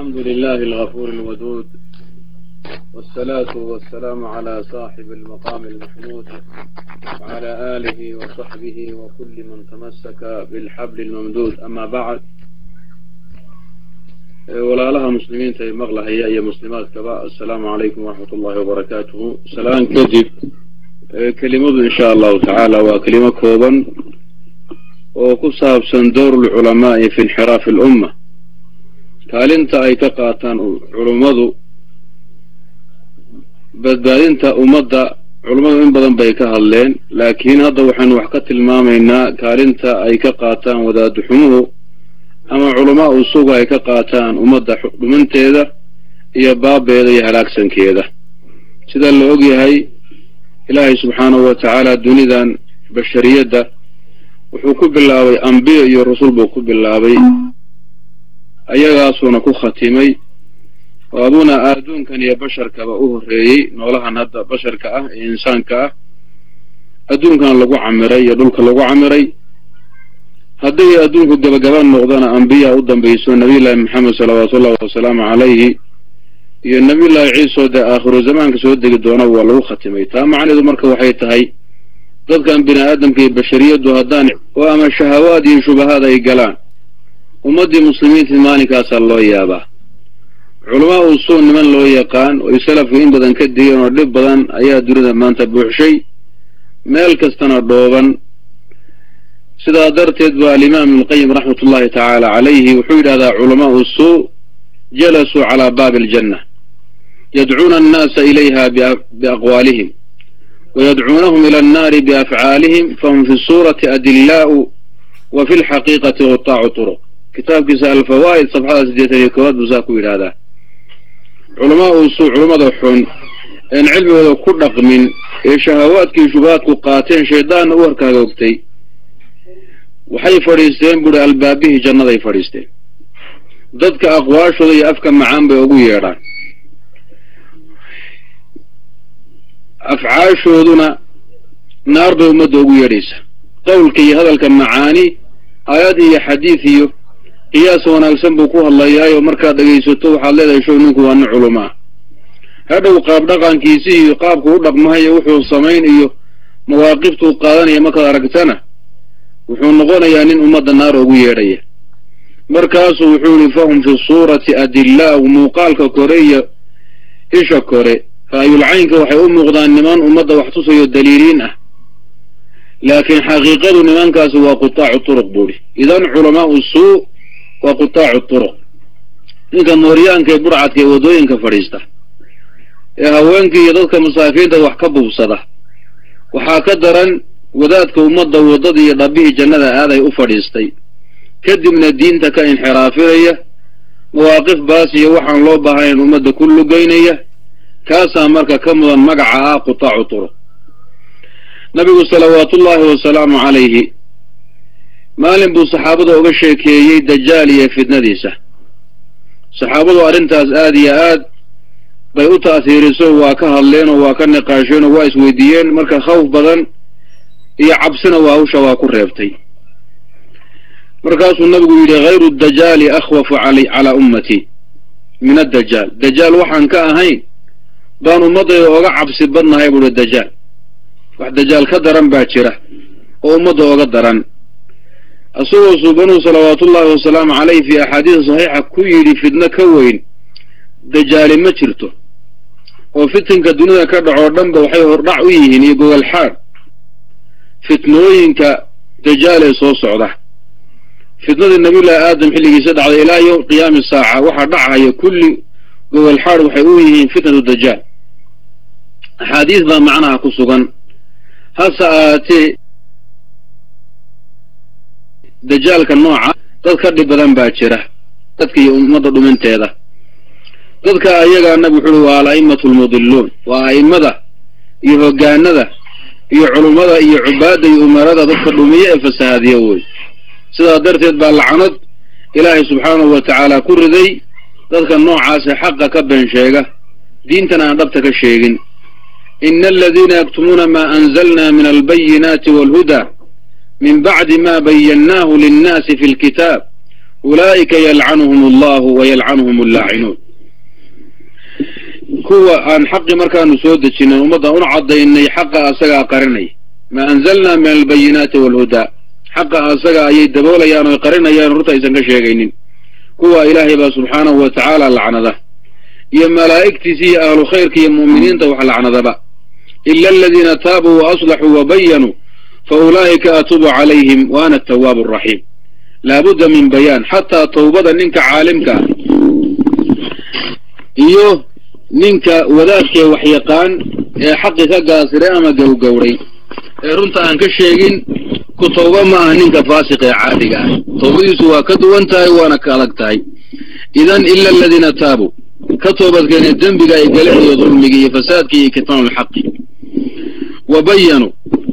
الحمد لله الغفور الودود والصلاة والسلام على صاحب المقام المحمود وعلى آله وصحبه وكل من تمسك بالحبل الممدود أما بعد walaalaha muslimiinta ee maqlahaya iyo muslimaadkaba assalaamu calaykum waraxmat ullahi wabarakaatuhu salaan kadib kelimadu insha allahu tacaala waa kelimo kooban oo ku saabsan dowr lculamaai fi inxiraafi alumma kaalinta ay ka qaataan culummadu badbaadinta ummadda culummadu in badan bay ka hadleen laakiin hadda waxaynu wax ka tilmaamaynaa kaalinta ay ka qaataan wadaadxumuhu ama culamaa usugu ay ka qaataan ummadda dhumanteeda iyo baabeeda iyo halaagsankeeda sida la og yahay ilaahay subxaanahu wa tacaala dunidan bashariyadda wuxuu ku bilaabay ambiyo iyo rasul buu ku bilaabay ayagaasuuna ku khatimay oo aduna adduunkan iyo basharkaba u horreeyey noolahan hadda basharka ah ee insaanka ah adduunkan lagu camiray iyo dhulka lagu camiray haddii adduunku gabagaba noqdana ambiya u dambayso nabiyullaahi maxamed salawaatu ullahi wasalaamu calayhi iyo nabiyullaahi ciisoo dee aakhiru zamaanka soo degi doona waa lagu khatimay taa macneedu marka waxay tahay dadkan bini aadamka iyo bashariyaddu haddaan oo ama shahawaad iyo shubahaad ay galaan ummaddii muslimiintii maalinkaasaa loo yaabaa culamaa usuu niman loo yaqaan oo salafku in badan ka digeen oo dhib badan ayaa dunida maanta buuxshay meel kastana dhooban sidaa darteed ba alimaam ibnulqayim raxmat ullahi tacaala calayhi wuxuu yidhahdaa culamaau suu jalasuu calaa baabi aljanna yadcuuna annaasa ilayha biaqwaalihim wayadcuunahum ila annaari biafcaalihim fahum fi suurati adillaa'u wa fi lxaqiiqati qutaacu turuq kitaabkiisa alfawaa'id safxada siddeetan iyo koowaad buu saa ku yidhahdaa culamaau suu culummada xun een cilmigooda ku dhaqmin ee shahawaadkii shubahaadku qaateen shaydaanna u harkaagogtay waxay fadhiisteen buuri albaabihii jannaday fadhiisteen dadka aqwaashooda iyo afka macaan bay ugu yeedhaan afcaashooduna naar bay ummadda ugu yeedhaysa qowlka iyo hadalka macaani aayad iyo xadiid iyo qiyaas wanaagsan buu ku hadlayaayo markaad dhegaysato waxaad leedahay show ninku waa nin culamo ah hadhow qaab dhaqankiisi iyo qaabku u dhaqmahayo wuxuu samayn iyo mawaaqiftuu qaadanaya markaad aragtana wuxuu noqonayaa nin ummadda naar ugu yeedhaya markaasuu wuxuu yihi fahum fi suurati adillaau muuqaalka kore iyo isha kore ra'yulcaynka waxay u muuqdaan niman ummadda wax tusayo daliiliin ah laakiin xaqiiqadu nimankaasi waa qutaacu turuq buuri idan culamaau suu waa qutaacu turuq ninka mooryaanka ee burcadka ee waddooyinka fadhiista ee haweenkii iyo dadka masaakiinta wax ka buubsada waxaa ka daran wadaadka ummadda waddada iyo dhabbihii jannada aaday u fadhiistay kadibna diinta ka inxiraafinaya mawaaqif baas iyo waxaan loo baahnayn ummadda ku lugaynaya kaasaa marka ka mudan magaca ah qutaacu turuq nabigu salawaatullaahi wasalaamu calayhi maalin buu saxaabada uga sheekeeyey dajaal iyo fitnadiisa saxaabadu arrintaas aad iyo aad bay u ta'hiiriso waa ka hadleen oo waa ka niqaasheen oo waa isweydiiyeen marka khawf badan iyo cabsina waa hawsha waa ku reebtay markaasuu nabigu yidhi hayru dajaali akhwafu calaa ummatii min addajaal dajaal waxaan ka ahayn baan ummaddayda oga cabsi badnahay buuhi dajaal wax dajaal ka daran baa jira oo ummadda oga daran isagoo suubanuu salawaatullaahi wasalaamu caleyh fii axaadiisa saxiixa ku yidhi fitno ka weyn dajaali ma jirto oo fitinka dunida ka dhacoo dhanba waxay hordhac u yihiin iyo gogolxaad fitnooyinka dajaal ee soo socda fitnadii nabiyullaahi aadam xilligiisa dhacday ilaa yowm qiyaami saaca waxaa dhacaya kulli gogolxaad waxay u yihiin fitnatu dajaal axaadiis baa macnaha ku sugan hase ahaatee dajaalka nooca dad ka dhib badan baa jira dadka iyo ummadda dhuminteeda dadka ayagaa nabi wuxu uhi waa al-a'immatu almudiluun waa a'immada iyo hoggaanada iyo culummada iyo cubaadda iyo umarada dadka dhumiye ee fasahaadiya wey sidaa darteed baa lacnad ilaahay subxaanahu wa tacaala ku riday dadka noocaase xaqa ka been sheega diintana aan dhabta ka sheegin ina aladiina yaktumuuna maa anzalna min albayinaati waalhudaa min bacdi ma bayannaahu linnaasi fi lkitaab ulaa'ika yalcanuhum allahu wa yalcanuhum allaacinuun kuwa aan xaqi markaanu soo dejinay ummadda una caddaynay xaqa asagaa qarinay maa anzalnaa min albayinaati waalhudaa xaqa asaga ayay daboolayaan oy qarinayaan runta aysan ka sheegaynin kuwa ilaahay baa subxaanahu wa tacaala lacnada iyo malaa'igtiisa iyo ahlu khayrka iyo mu'miniinta wax lacnadaba ila aladiina taabuu wa aslaxuu wa bayanuu fa ulaa'ika atuubu calayhim wa ana atawaabu araxiim laabudda min bayaan xataa tawbada ninka caalimka ah iyo ninka wadaadkee waxyaqaan ee xaqi ka gaasiray ama gowgowray ee runta aan ka sheegin ku tawba ma aha ninka faasiq ee caadiga ah tawbadiisu waa ka duwan tahay waana ka adag tahay idan ila aladiina taabuu ka toobadkeenee dembiga ay galeen iyo dulmiga iyo fasaadka iyo kitmaanulxaqi wa bayanuu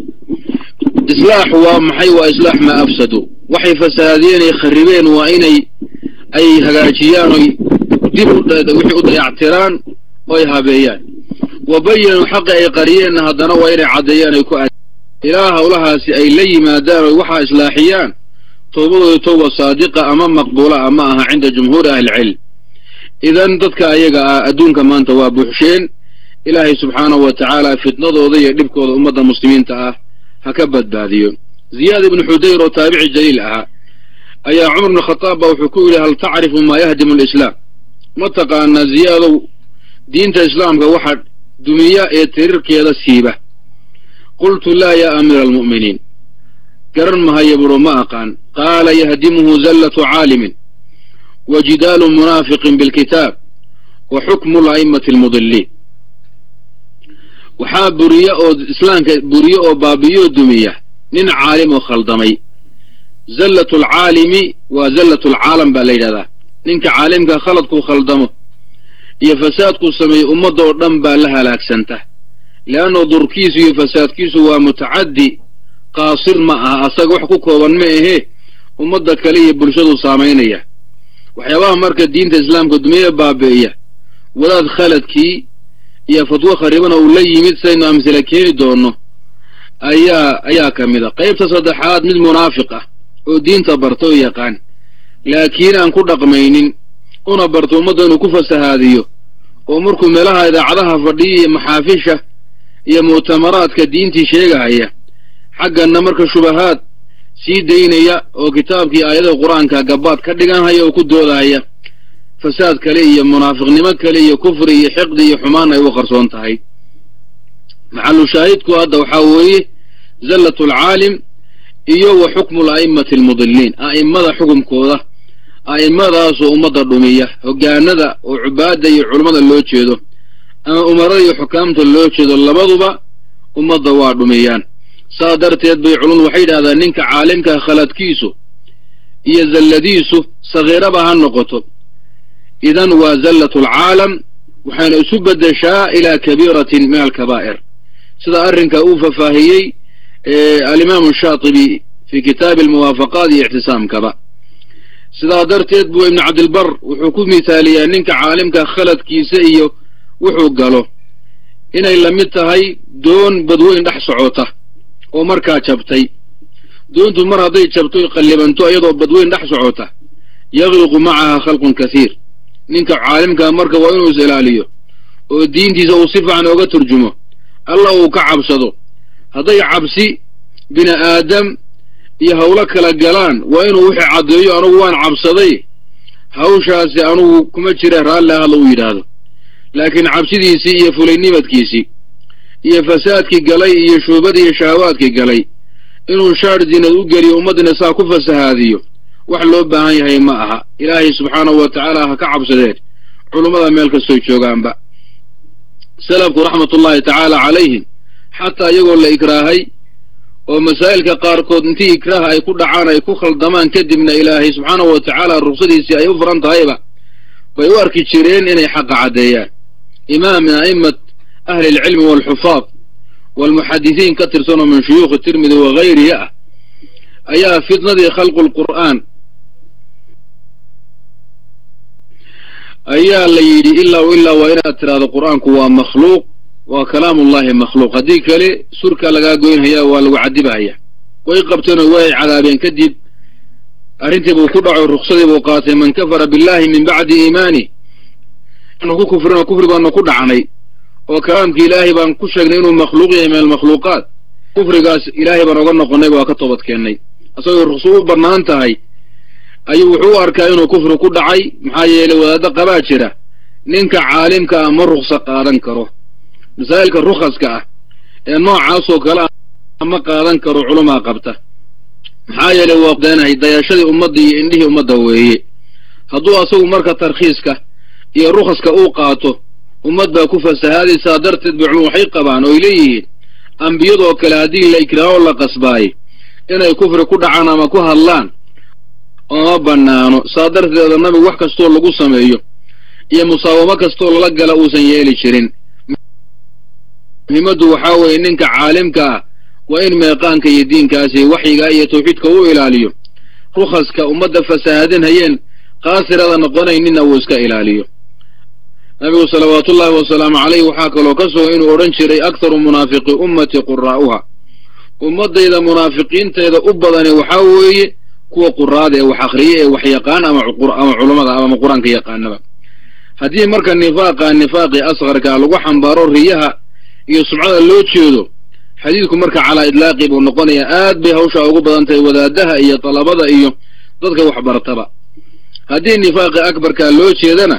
islaaxu waa maxay waa islaax maa afsaduu waxay fasahaadiyeen ay kharibeen waa inay ay hagaajiyaan oy dib wixii u dayactiraan oo ay habeeyaan wa bayanuu xaqi ay qariyeenna haddana waa inay caddeeyaan ay ku ilaa hawlahaasi ay la yimaadaan oy waxaa islaaxiyaan toobadooda towba saadiqa ama maqbuula ama aha cinda jumhuuri ahlilcilm idan dadka ayaga ah adduunka maanta waa buuxsheen ilaahay subxaanahu wa tacaala fitnadooda iyo dhibkooda ummadda muslimiinta ah ha ka badbaadiyo ziyaad ibnu xudayr oo taabici jaliil ahaa ayaa cumar ibnu khataab ba wuxuu ku yidhi hal tacrifu maa yahdimu alislaam ma taqaanaa ziyaadow diinta islaamka waxa dumiya ee tirirkeeda siiba qultu laa yaa amiira almu'miniin garan mahaya buuro ma aqaan qaala yahdimuhu zallatu caalimin wa jidaalu munaafiqin bilkitaab wa xukmu la'imati almudiliin waxaa buriya oo islaamka buriye oo baabiyo dumiya nin caalim oo khaldamay zallatu alcaalimi waa zallatu alcaalam baa la yidhahdaa ninka caalimka khaladkuu khaldamo iyo fasaadkuu sameeyo ummadda oo dhan baa la halaagsanta leanno durkiisu iyo fasaadkiisu waa mutacaddi qaasir ma aha asaga wax ku kooban ma ahee ummadda kale iyo bulshadu saamaynaya waxyaabaha marka diinta islaamka dumiye baabi'iya wadaad khaladkii iyo fatwo kharibana uu la yimid sidaynu amsila keeni doonno ayaa ayaa ka mid a qaybta saddexaad mid munaafiq ah oo diinta barta oo yaqaan laakiin aan ku dhaqmaynin una barto ummadda inuu ku fasahaadiyo oo markuu meelaha idaacadaha fadhiya iyo maxaafisha iyo mu'tamaraadka diintii sheegahaya xagganna marka shubahaad sii daynaya oo kitaabkii aayadaha qur-aanka gabaad ka dhiganhaya oo ku doodahaya fasaad kale iyo munaafiqnimo kale iyo kufri iyo xiqdi iyo xumaan ay u qarsoon tahay maxalu shaahidku hadda waxaa weeye zallatu alcaalim iyo wa xukmu la'imati almudiliin a'immada xukumkooda a'immadaasoo ummadda dhumiya hoggaanada oo cubaadda iyo culummada loo jeedo ama umarada iyo xukaamta loo jeedo labaduba ummadda waa dhumiyaan saa darteed bay culumadu waxay yidhahdaan ninka caalimka khaladkiisu iyo zalladiisu sagiiraba ha noqoto idan waa zallatu alcaalam waxayna isu beddeshaa ilaa kabiiratin min alkabaa'ir sida arrinka uu fafaahiyey alimaamu shaatibi fii kitaabi almuwaafaqaat iyo ictisaamkaba sidaa darteed buu ibnu cabdilbar wuxuu ku mithaaliyaa ninka caalimka khaladkiisa iyo wuxuu galo inay la mid tahay doon badweyn dhex socota oo markaa jabtay doontu mar hadday jabto qallibanto iyadoo badweyn dhex socota yakliqu macaha khalqun kasiir ninka caalimkaa marka waa inuu is ilaaliyo oo diintiisa uu si fiican ooga turjumo alla uu ka cabsado hadday cabsi bini aadam iyo hawlo kala galaan waa inuu wixii caddeeyo anugu waan cabsaday hawshaasi anugu kuma jira raalli hadla uu yidhaahdo laakiin cabsidiisii iyo fulaynimadkiisii iyo fasaadkii galay iyo shuubadii iyo shahawaadkii galay inuu shaar diinad u geliyo ummaddina saa ku fasahaadiyo wax loo baahan yahay ma aha ilaahay subxaanahu wa tacaala ha ka cabsadeen culummada meel kastoy joogaanba salafku raxmatullaahi tacaala calayhim xataa iyagoo la ikraahay oo masaa'ilka qaarkood intii ikraaha ay ku dhacaan ay ku khaldamaan kadibna ilaahay subxaanahu wa tacaala ruksadiisii ay u furan tahayba bay u arki jireen inay xaqa caddeeyaan imaam min a'immat ahli alcilmi waalxufaad waalmuxadisiin ka tirsanoo min shuyuukhi tirmidi wagayrihi ah ayaa fitnadii khalqu lqur'aan ayaa la yidhi ilaa ilaa waa inaad tidhaahdo qur'aanku waa makhluuq waa kalaamullahi makhluuq haddii kale surkaa lagaa goynhayaa waa lagu cadibahaya way qabteenoo way cadaabeen kadib arrintii buu ku dhaco ruksadii buu qaatay man kafara billahi min bacdi iimaani anu ku kufrino kufri baanu ku dhacnay oo kalaamkii ilaahay baan ku sheegnay inuu makhluuq yahay min almakhluuqaat kufrigaas ilaahay baan oga noqonnay waa ka toobad keennay isagoo rukso u bannaan tahay ayuu wuxuu u arkaa inuu kufri ku dhacay maxaa yeelay wadaaddo qabaa jira ninka caalimka ah ma rukso qaadan karo masaa'ilka rukhaska ah ee noocaasoo kale ah ma qaadan karo culumaa qabta maxaa yeelay waa deenahay dayashadii ummadda iyo indhihii ummadda weeye hadduu asagu marka tarkhiiska iyo rukhaska uu qaato ummad baa ku fasahaadaysaa darteed bay culum waxay qabaan oo ay leeyihiin ambiyadoo kale haddii la ikraaho la qasbaayey inay kufri ku dhacaan ama ku hadlaan ooma bannaano saa darteeda nabigu wax kastoo lagu sameeyo iyo musaawamo kastoo lala gala uusan yeeli jirin muhiimaddu waxaa weeye ninka caalimka ah waa in meeqaanka iyo diinkaasi waxyiga iyo tawxiidka u ilaaliyo rukhaska ummadda fasahaadinhayeen qaasirada noqonayninna uu iska ilaaliyo nabigu salawaatullaahi wasalaamu calayh waxaa kaloo ka sugan inuu odhan jiray akharu munaafiqi ummati quraa'uha ummaddayda munaafiqiinteeda u badani waxaa weeye kuwa quraada ee wax akhriya ee wax yaqaan ama ama culummada ama qur-aanka yaqaanaba haddii marka nifaaqa nifaaqii asqarkaa lagu xambaaro riyaha iyo sumcada loo jeedo xadiidku marka calaa idlaaqi buu noqonayaa aad bay hawshaa ugu badan tahay wadaadaha iyo dalabada iyo dadka waxbartaba haddii nifaaqi akbarkaa loo jeedana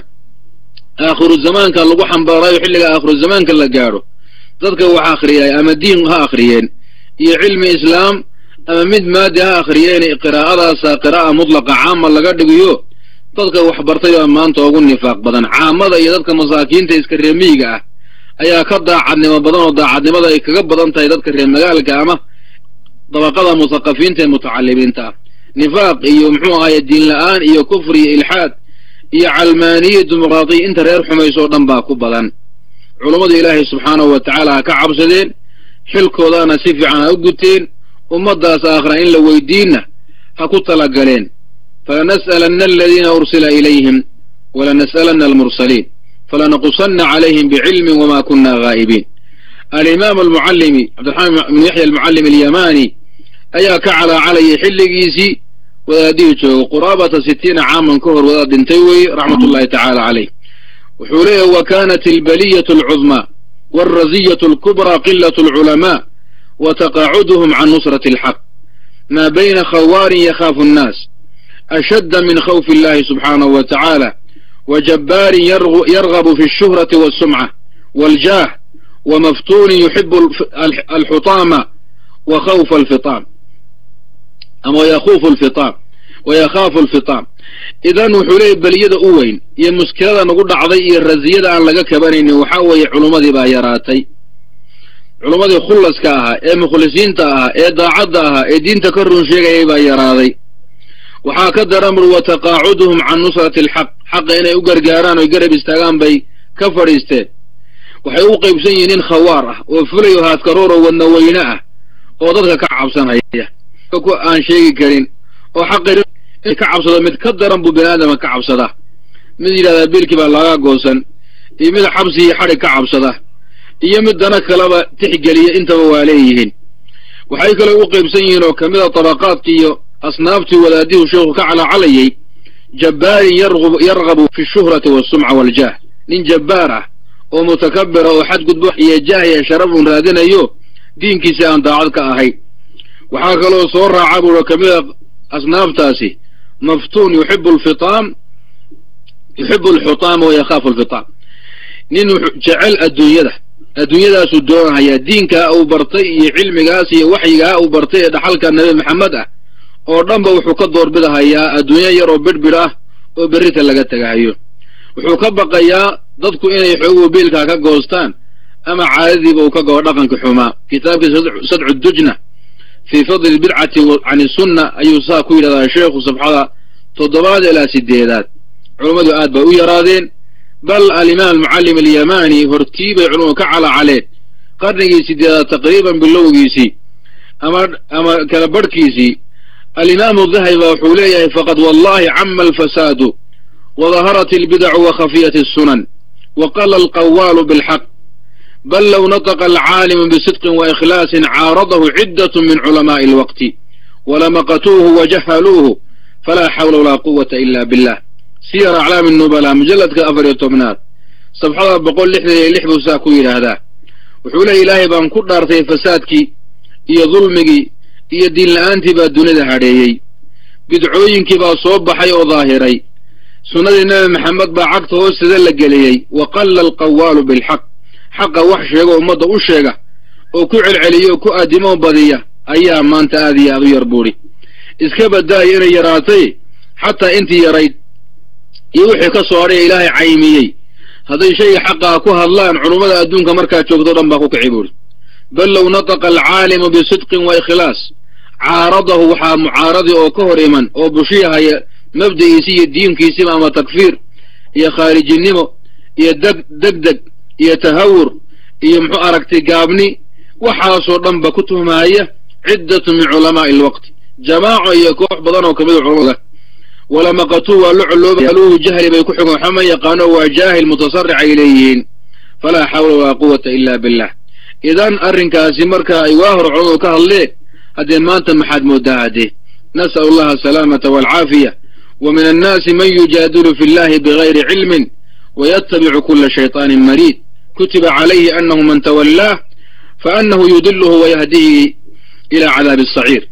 aakhiru zamaanka lagu xambaarayo xilliga aakhiru zamaanka la gaadho dadka wax akhriyay ama diin ha akhriyeen iyo cilmi islaam ama mid maadi ha akhriyeen qiraa'adaasa qiraa'a mutlaqa caama laga dhigiyo dadka waxbartay baa maanta ugu nifaaq badan caamada iyo dadka masaakiinta iska reemiyiga ah ayaa ka daacadnimo badan oo daacadnimada ay kaga badan tahay dadka reer magaalka ama dabaqada musaqafiinta ee mutacalimiinta ah nifaaq iyo muxuu ahaye diin la-aan iyo kufri iyo ilxaad iyo calmaaniya dimuqraadiya inta reer xumaysoo dhan baa ku badan culummadu ilaahay subxaanahu wa tacaala ha ka cabsadeen xilkoodaana si fiican ha u guteen ummaddaas aakhira in la weydiinna ha ku talagaleen falanas'alanna aladiina ursila ilayhim walanas'alanna almursaliin falanaqusanna calayhim bicilmin wama kunna gaa'ibiin alimaam almucallimi cabdiraxmaan ibnu yaxya almucallim alyamaani ayaa ka calaacalayay xilligiisii wadaadihii joogo quraabata sitiina caaman ka hor wadaad dhintay weeye raxmat ullahi tacaala caleyh wuxuu leeyahy wa kanat albaliyatu alcudmaa waalraziyatu alkubraa qilat alculamaa wa taqaacuduhum can nusrati alxaq maa bayna khawaarin yakhaafu annaas ashadda min khawfi illahi subxaanahu wa tacaala wa jabbaarin yargabu fi alshuhrati walsumca waaljaah wa maftuunin yuxibu alxutaama wa khawfa alfitaam ama wayakuufu alfitaam wayakhaafu alfitaam idan wuxuu leeyay beliyada u weyn iyo muskilada nagu dhacday iyo raziyada aan laga kabanaynin waxaa weeye culummadii baa yaraatay culummadii khullaska ahaa ee mukhlisiinta ahaa ee daacadda ahaa ee diinta ka run sheegayay baa yaraaday waxaa ka daran bur wa taqaacuduhum can nusrati alxaq xaqa inay u gargaaraan oy garab istaagaan bay ka fadhiisteen waxay u qaybsan yihiin nin khawaar ah oo fulayo haaskarooroo wadna weyne ah oo dadka ka cabsanaya aan sheegi karin oo xaqi ka cabsado mid ka daran buu bini aadama ka cabsadaa mid yidhahdaa biilkii baa laga goosan iyo mid xabsi iyo xadhig ka cabsada iyo mid dana kaleba tixgeliya intaba waa leeyihiin waxay kaloo u qaybsan yihiin oo kamid a tabaqaadkii iyo asnaaftii wadaadihu sheekhu ka calaacalayay jabbaarin yargabu fi shuhrati walsumca waljaah nin jabbaar ah oo mutakabira oo xadgudbo iyo jaah iyo sharaf uun raadinayo diinkiisi aan daacad ka ahayn waxaa kaloo soo raaca buura ka mid a asnaaftaasi maftuun yuxibu alfitaam yuxibu alxutaama wa yakhaafu alfitaam nin jecel adduunyada adduunyadaasuu doonahayaa diinkaa uu bartay iyo cilmigaas iyo waxyigaa uu bartay ee dhaxalka nabi maxamed ah oo dhanba wuxuu ka doorbidahayaa adduunyo yar oo bidhbidh ah oo berrita laga tegahayo wuxuu ka baqayaa dadku inay xooguhu biilkaa ka goostaan ama caadadiiba uu ka goo dhaqanka xumaa kitaabkii sadcu dujna fii fadli lbidcati can isunna ayuu saa ku yidhahdaa sheekhu sabxada toddobaad ilaa sideedaad culummadu aad bay u yaraadeen bal alimaam almucallim alyamaani hortii bay culummadu ka calaacaleen qarnigii sideedaad taqriiban bilowgiisii ama ama kala barhkiisii alimaamu dahabi baa wuxuu leeyahay faqad wallahi cama alfasaadu wadaharat albidacu wa khafiyat الsunan waqala alqawaalu bilxaq bal low nataqa alcaalimu bisidqin waikhlaasin caaradahu ciddat min culamaa'i alwaqti walamaqatuuhu wajahaluuhu falaa xawla walaa quwata ila billah siyar aclaami nubala mujalladka afar iyo tobnaad sabxada boqol lixdan iyo lix buu saa ku yidhaahdaa wuxuu leeya ilaahay baan ku dhaartay fasaadkii iyo dulmigii iyo diin la-aantii baa dunida hadheeyey bidcooyinkii baa soo baxay oo daahiray sunnadii nebi maxamed baa cagta hoosteeda la geliyey wa qalla alqawaalu bilxaq xaqa wax sheega ummadda u sheega oo ku celceliya oo ku aadimo badiya ayaa maanta aad iyo aad u yar buudhi iska badaaya inay yaraatay xataa intii yarayd iyo wixii ka soo hadhay ilaahay caymiyey hadday shayga xaqaa ku hadlaan culummada adduunka markaa joogto dhan baa ku kici buuri bal low nataqa alcaalimu bisidqin wa ikhlaas caaradahu waxaa mucaaradi oo ka hor iman oo bushiyahaya mabda'iisi iyo diinkiisiba ama takfiir iyo khaarijinimo iyo deg degdeg iyo tahawur iyo muxuu aragtay gaabni waxaasoo dhan ba ku tuhmahaya ciddatu min culamaa'i alwaqti jamaaco iyo koox badan oo kamida culamada walamaqatuu waa la coloobaluhu jahli bay ku xugan waxba ma yaqaano waa jaahil mutasaric ay leeyihiin falaa xawla walaa quwata ila billah idan arrinkaasi marka ay waa hor culamadu ka hadleen haddee maanta maxaad moodaa haddee nas'al allaha asalaamata waalcaafiya wa min annaasi man yujaadilu fi llahi bigayri cilmin wayatabicu kula shayطaanin mariid kutiba calayhi anahu man tawallaah faanahu yudiluhu wayahdihi ila cadaabi asaciir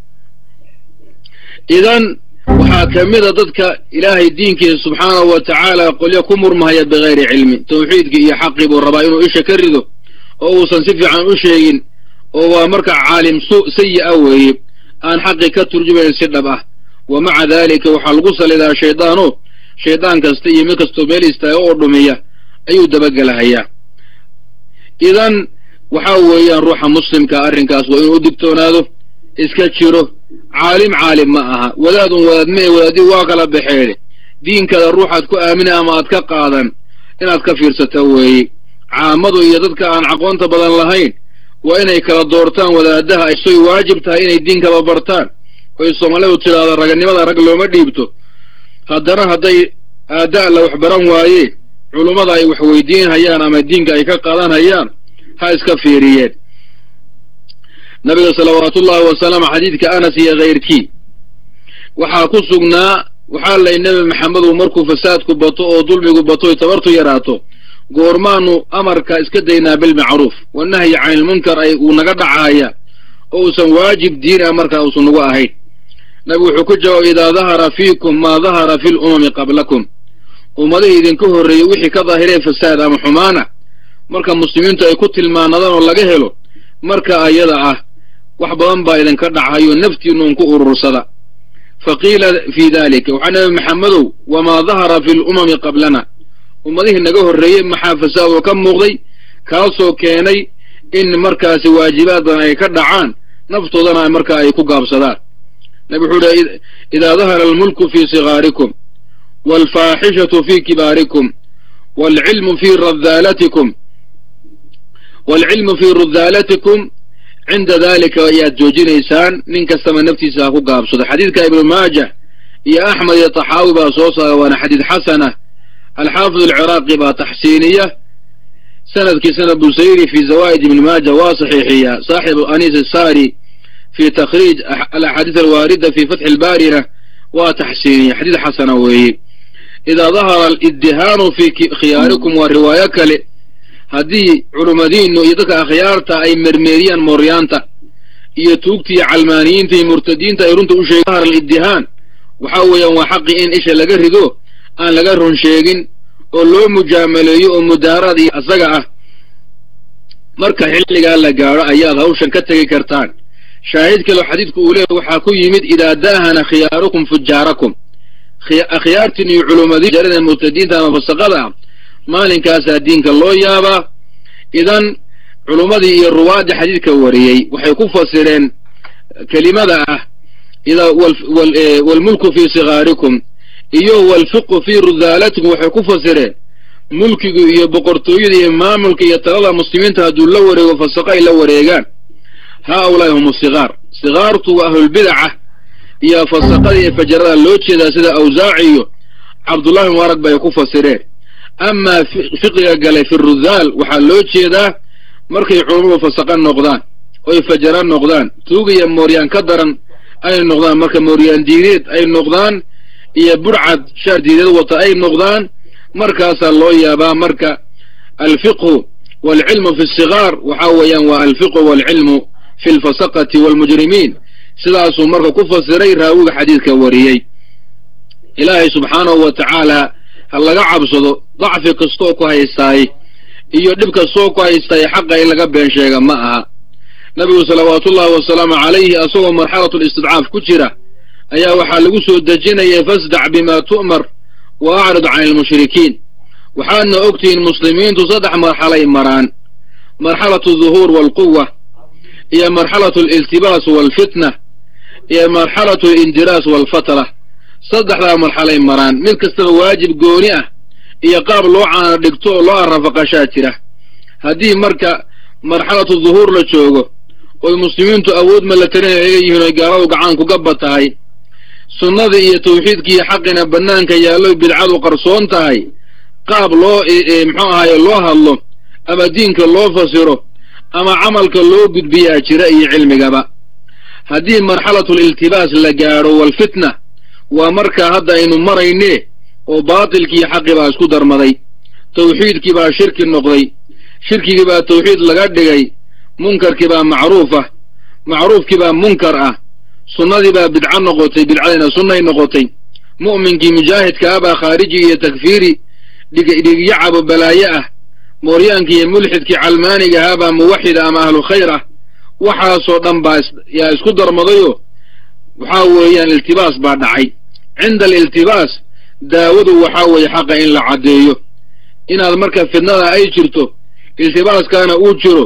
idan waxaa ka mida dadka ilaahay diinkiisa subxaanahu wa tacaala qolyo ku murmahaya bigayri cilmi tawxiidkii iyo xaqii buu rabaa inuu isha ka rido oo uusan si fiican u sheegin oo waa marka caalim su sayi a weeye aan xaqii ka turjumayn si dhab ah wa maca daalika waxaa lagu salidaa shaydaano shaydaan kasta iyo mid kastoo meel istaaga oo dhumiya ayuu dabagelahayaa idan waxaa weeyaan ruuxa muslimka arrinkaas waa inuu u digtoonaado iska jiro caalim caalim ma aha wadaad un wadaad mee wadaadii waa kala baxeede diinkaada ruuxaad ku aamina ama aad ka qaadan inaad ka fiirsata weeye caamadu iyo dadka aan aqoonta badan lahayn waa inay kala doortaan wadaadaha aysoy waajib tahay inay diinkaba bartaan oy soomaalidu tidhaahdo raganimada rag looma dhiibto haddana hadday aada la wax baran waayeen culummada ay wax weydiin hayaan ama diinka ay ka qaadan hayaan ha iska fiiriyeen nabiga salawaatuullahi wasalaamu xadiidka anas iyo kayrkii waxaa ku sugnaa waxaa lay nebi maxamedu markuu fasaadku bato oo dulmigu bato oy tabartu yaraato goormaanu amarka iska daynaa bilmacruuf wanahyi can ilmunkar ay uu naga dhacaaya oo uusan waajib diin ah markaa uusan nagu ahayn nabigu wuxuu ku jawaabay idaa dahara fiikum maa dahara fi lumami qablakum ummadihii idinka horreeyey wixii ka daahiree fasaad ama xumaana marka muslimiintu ay ku tilmaanadaan oo laga helo marka ayada ah wax badan baa idinka dhacayo naftiinuun ku urursada fa qiila fii dalika waxaa nabi maxamedow wamaa dahara fi lumami qablana ummadihii naga horreeyey maxaa fasaadoo ka muuqday kaasoo keenay in markaasi waajibaad badan ay ka dhacaan naftoodana markaa ay ku gaabsadaan nabi wuxuu uhi idaa dahara almulku fii sigaarikum waalfaaxishatu fii kibaarikum waalcilmu fii radaalatikum waalcilmu fii rudaalatikum cinda dalika ayaad joojinaysaan nin kastaba naftiisa ha ku gaabsado xadiidka ibnu maajah iyo axmed iyo taxaawi baa soo saara waana xadiid xasana alxaafid alciraaqi baa taxsiiniya sanadkiisana busayri fi zawaa'id ibni maaja waa saxiixiya saaxibu anis asari fi takhriij alaxaadiis alwaarida fi fatxi albaarina waa taxsiiniya xadiid xasana weeye idaa dahara aliddihaanu fi khiyaarikum waa riwaayo kale haddii culummadiinu iyo dadka akhyaarta ay mermeeriyaan mooryaanta iyo tuugta iyo calmaaniyiinta iyo murtadiinta ay runta u sheegen dahara aliddihaan waxaa weeyaan waa xaqii in isha laga rido aan laga run sheegin oo loo mujaamaleeyo oo mudaaraad iyo asaga ah marka xilligaa la gaadho ayaad hawshan ka tegi kartaan shaahid kaleo xadiidku uu leeyahy waxaa ku yimid idaa daahana khiyaarukum fujaarakum akhyaartiin iyo culumadii jarada murtadiinta ama fasaqada ah maalinkaasaa diinka loo yaabaa idan culummadii iyo ruwaadii xadiidka wariyey waxay ku fasireen kelimada ah idaa waalmulku fii sigaarikum iyo waalfiqu fii rudaalatikum waxay ku fasireen mulkigu iyo boqortooyada iyo maamulka iyo talada muslimiinta hadduu la wareego fasaqo ay la wareegaan haa ulaahi hum sigaar sigaartu waa ahlulbidaca iyo fasaqada iyo fajarada loo jeedaa sida awsaaci iyo cabdullahi mubaarag bay ku fasireen amaa fiqiga galay fi rudaal waxaa loo jeedaa markay culummadu fasaqa noqdaan oy fajara noqdaan tuuga iyo mooryaan ka daran ay noqdaan marka mooryaan diineed ay noqdaan iyo burcad shaardiideed wata ay noqdaan markaasaa loo yaabaa marka alfiqhu waalcilmu fi sigaar waxaa weeyaan waa alfiqhu waalcilmu fi lfasaqati waalmujrimiin sidaasuu marka ku fasiray raawiga xadiidka wariyey ilaahay subxaanahu wa tacaala ha laga cabsado dacfi kastoo ku haystaay iyo dhib kastoo ku haystaay xaqa in laga been sheega ma aha nabigu salawaatuullahi wasalaamu calayhi asagoo marxalatulistidcaaf ku jira ayaa waxaa lagu soo dejinayay fasdac bimaa tu'mar wa acrid can ilmushrikiin waxaadna ogtihiin muslimiintu saddex marxalay maraan marxalatu duhuur waalquwa iyo marxalatu aliltibaas waalfitna iyo marxalatu alindiraas waalfatra saddexdaa marxalay maraan mid kastaba waajib gooni ah iyo qaab loo caana dhigto oo loo arrafaqashaa jira haddii marka marxalatu duhuur la joogo oy muslimiintu awood malatarin ay yihiin oy gaaladu gacan kugaba tahay sunnada iyo tawxiidkiiyo xaqina bannaanka yaalloy bidcadu qarsoon tahay qaab loo muxuu ahaye loo hadlo ama diinka loo fasiro ama camalka loo gudbiyaa jira iyo cilmigaba haddii marxalatuliltibaas la gaadho walfitna waa markaa hadda aynu marayne oo baatilkiiyo xaqii baa isku darmaday tawxiidkii baa shirki noqday shirkigii baa tawxiid laga dhigay munkarkii baa macruuf ah macruufkii baa munkar ah sunnadii baa bidco noqotay bidcadina sunnay noqotay mu'minkii mujaahidka ah baa khaariji iyo takfiiri dhigyacabo balaaye ah mooryaankii iyo mulxidkii calmaaniga ahaa baa muwaxida ama ahlu khayr ah waxaasoo dhan baa yaa isku darmadayoo waxaa weeyaan iltibaas baa dhacay cinda aliltibaas daawadu waxaa weeye xaqa in la caddeeyo inaad marka fidnada ay jirto iltibaaskaana uu jiro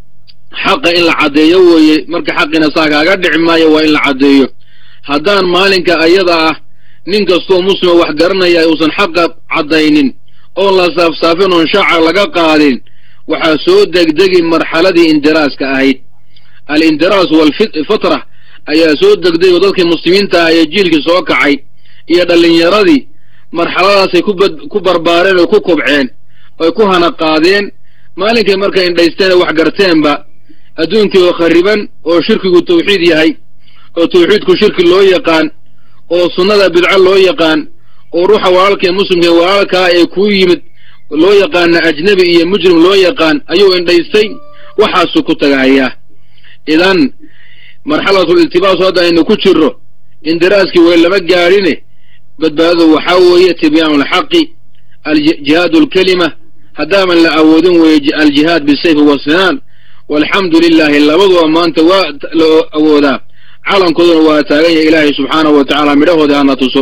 xaqa in la caddeeyo weeye marka xaqina saa kaaga dhici maayo waa in la caddeeyo haddaan maalinka ayada ah nin kastoo muslima wax garanaya uusan xaqa caddaynin oon la saafsaafin oon shaaca laga qaadin waxaa soo degdegi marxaladii indiraaska ahayd alindiraas waalfatra ayaa soo degday oo dadkii muslimiinta ah ee jiilkii soo kacay iyo dhallinyaradii marxaladaasay ku barbaareen oy ku kobceen oy ku hana qaadeen maalinkay markay indhaysteen oo wax garteenba adduunkii oo khariban oo shirkigu tawxiid yahay oo tawxiidku shirki loo yaqaan oo sunnada bidco loo yaqaan oo ruuxa walaalkaee muslimkae walaalkaa ee kuu yimid loo yaqaana ajnebi iyo mujrim loo yaqaan ayuu indhaystay waxaasuu ku tagahayaa idan marxalatul iltibaasu hadda aynu ku jirro indiraaskii way lama gaadhine badbaadadu waxaa weeye tibyaanu alxaqi aljihaadu alkelima haddaaman la awoodin weeye aljihaad bisayfi wasinaan walxamdu lilaahi labaduba maanta waa la awoodaa calankooduna waa taagan yahay ilaahay subxaanahu wa tacaala midhahooda hana tuso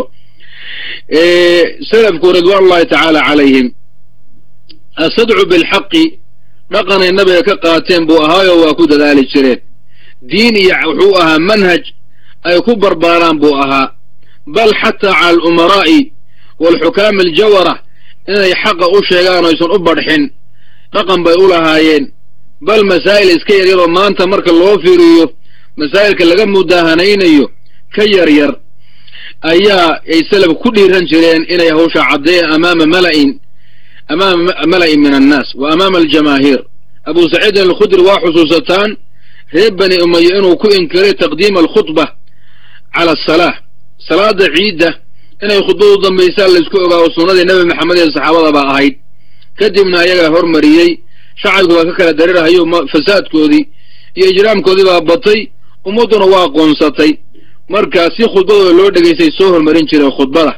salafku ridwaan ullahi tacaala calayhim asadcu bilxaqi dhaqanay nabiga ka qaateen buu ahaayoo waa ku dadaali jireen diin iyo wuxuu ahaa manhaj ay ku barbaaraan buu ahaa bal xataa cala alumaraa'i waalxukaami aljawara inay xaqa u sheegaan oysan u badxin dhaqan bay u lahaayeen bal masaa'il iska yaryaroo maanta marka loo fiiriyo masaa'ilka laga mudaahanaynayo ka yar yar ayaa ay salaf ku dhiiran jireen inay hawsha caddeeyaan amaama mala'in amaama mala'in min annaas wa amaama aljamaahiir abu saciidin alkhudri waa xusuusataan reer bani umaye inuu ku inkiray taqdiima alkhudba cala asalaa salaada ciidda inay khudbadu dambaysaa laysku ogaawo sunnadii nebi maxamed ee saxaabada baa ahayd kadibna ayagaa hormariyey shacabkii baa ka kala darirhayo fasaadkoodii iyo ijraamkoodii baa batay ummadduna waa qoonsatay marka si khudbadooda loo dhegaystay soo hormarin jireen khudbada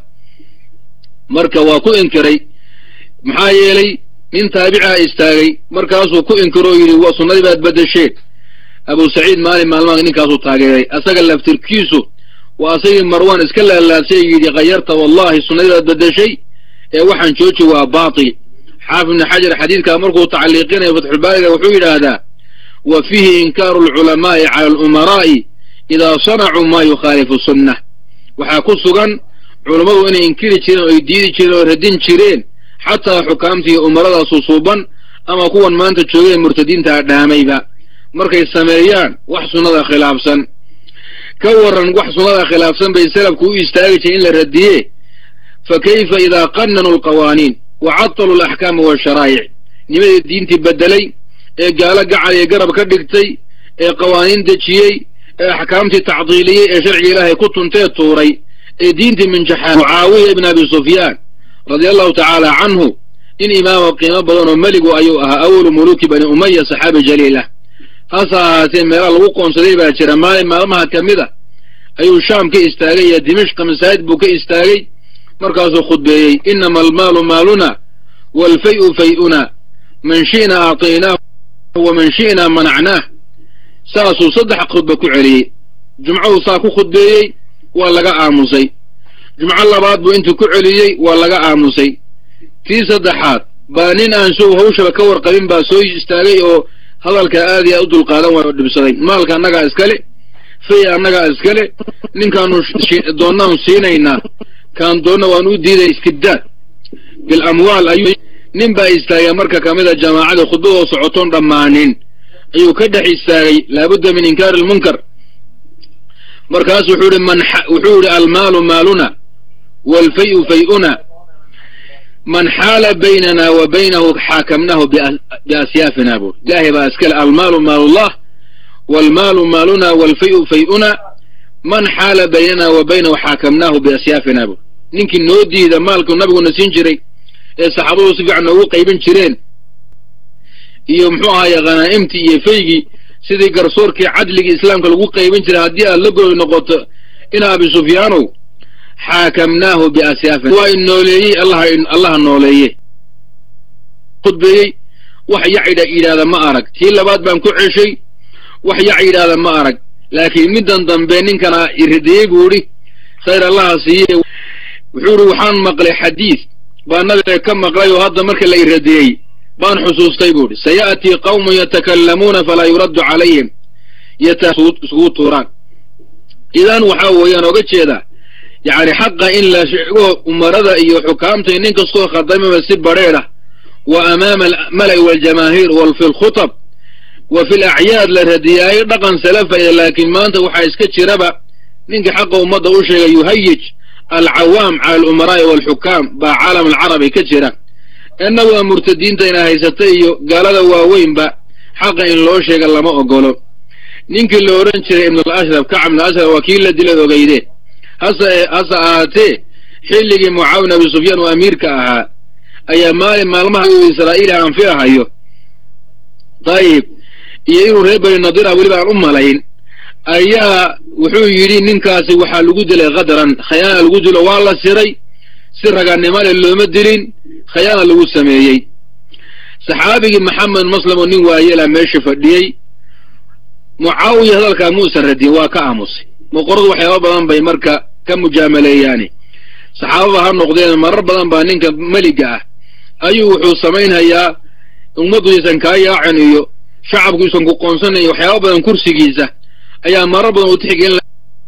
marka waa ku inkiray maxaa yeelay nin taabicaa istaagay markaasuu ku inkiro oo yidhi waa sunnadii baad beddesheen abu saciid maalin maalmaha ninkaasuu taageeray asaga laftirkiisu waa asagii marwaan iska laalaasay yidhi khayarta wallahi sunnadii baad beddeshay ee waxaan jooji waa baatil xaafid ibni xajar xadiidkaa markuu tacliiqinayo fatxulbaariga wuxuu yidhaahdaa wa fiihi inkaaru alculamaa'i cala alumaraa'i idaa sanacuu maa yukhaalifu sunnah waxaa ku sugan culammadu inay inkiri jireen oo ay diidi jireen oo radin jireen xataa xukaamta iyo umarada susuuban ama kuwan maanta joogay murtadiintaa dhaamayba markay sameeyaan wax sunnada khilaafsan ka warran wax sunnada khilaafsan bay salafku u istaagi jireen in la radiye fa kayfa idaa qannanuu alqawaaniin wa catalu alaxkaama waasharaa'ic nimadii diintii beddelay ee gaalo gacal iyo garab ka dhigtay ee qawaaniin dejiyey ee axkaamtii tacdiiliyey ee sharciga ilaahay ku tuntee tuuray ee diintii minjaxaan mucaawiya ibn abi sufyaan radia allahu tacaala canhu in imaama qiimo badan oo meligu ayuu ahaa awalu muluki bani umaya saxaabi jaliil ah hase ahaatee meelaha lagu qoonsaday baa jira maalin maalmaha ka mid a ayuu shaam ka istaagay iyo dimishqa masaajid buu ka istaagay markaasuu khudbeeyey inama almaalu maaluna waalfay-u fay-una man shi'na acطaynaahu wa man shi'na manacnaah saasuu saddex khudba ku celiyey jumcahuu saa ku khudbeeyey waa laga aamusay jumco labaad buu intuu ku celiyey waa laga aamusay tii saddexaad baa nin aan sow hawshaba ka warqabin baa soo istaagay oo hadalka aad iyo aad u dulqaadan waa dhibsaday maalka annagaa iskale fay annagaa iskale ninkaanu doonnaanu siinaynaa kaan doonna waanu u diiday istibdaad bil amwaal ayuu nin baa istaagay marka ka mid a jamaacada khudbadoo socotoon dhammaanin ayuu ka dhex istaagay laabudda min inkaari almunkar markaas wuxuu ihi man wuxuu yihi almaalu maaluna waalfay-u fay-una man xaala baynana wa baynahu xaakamnahu biasyaafina buu ilaahay baa iskale almaalu maalullah waalmaalu maaluna waalfay-u fay-una man xaala baynana wa baynahu xaakamnaahu biasyaafina buu ninkii noo diida maalku nabiguna siin jiray ee saxaabadu si fiican noogu qaybin jireen iyo muxuu ahaye khanaa'imtii iyo faygii sidii garsoorkii cadligii islaamka lagu qaybin jiray haddii aad la goy noqoto ina abi sufyaanow xaakamnaahu biasyaafina waa in nooleeyey allaha nooleeye khudbeeyey wax yac yidhaahda ma arag tii labaad baan ku ceshay wax yac yidhaahda ma arag laakiin middan dambe ninkana iradiyey buu idhi khayr allaha siiye wuxuu idhi waxaan maqlay xadiid baa nabiga ka maqlay oo hadda marka la iradiyey baan xusuustay buu idhi saya'tii qawmun yatakallamuuna falaa yuraddu calayhim isugu tuuraan idan waxaa weeyaan oga jeedaa yacni xaqa in la sheego umarada iyo xukaamta nin kastoo khadamaba si badrheedh ah wa amaama almala'i waaljamaahiir wal fi lkhutab wa fi lacyaad la radiyaayo dhaqan salafaya laakiin maanta waxaa iska jiraba ninkii xaqa ummadda u sheegay yuhayij alcawaam cala alumaraa'i waalxukaam baa caalam alcarabi ka jira innaguwa murtadiinta ina haysata iyo gaalada waaweynba xaqa in loo sheega lama ogolo ninkii la odhan jiray ibnul ashraf kacab ibnu ashraf waa kii la dilad ogeyde hase hase ahaatee xilligii mucaawin abi sufyaan oo amiirka ahaa ayaa maalin maalmaha israa'iil anfiahayo dayib iyo inuu reer bani nadira weliba aan u malayn ayaa wuxuu yidhi ninkaasi waxaa lagu dilay khadran khayaana lagu dilo waa la siray si raganimo le looma dilin khayaana lagu sameeyey saxaabigii maxamed maslam oo nin waayela meesha fadhiyey mucaawiya hadalkaa muusan radin waa ka aamusay boqoradu waxyaaba badan bay marka ka mujaamaleeyaani saxaababa ha noqdeen marar badan baa ninka meliga ah ayuu wuxuu samaynhayaa ummaddu isan kaa yaacin iyo shacabku isan ku qoonsanayn waxyaaba badan kursigiisa ayaa marar badan uu tixgelin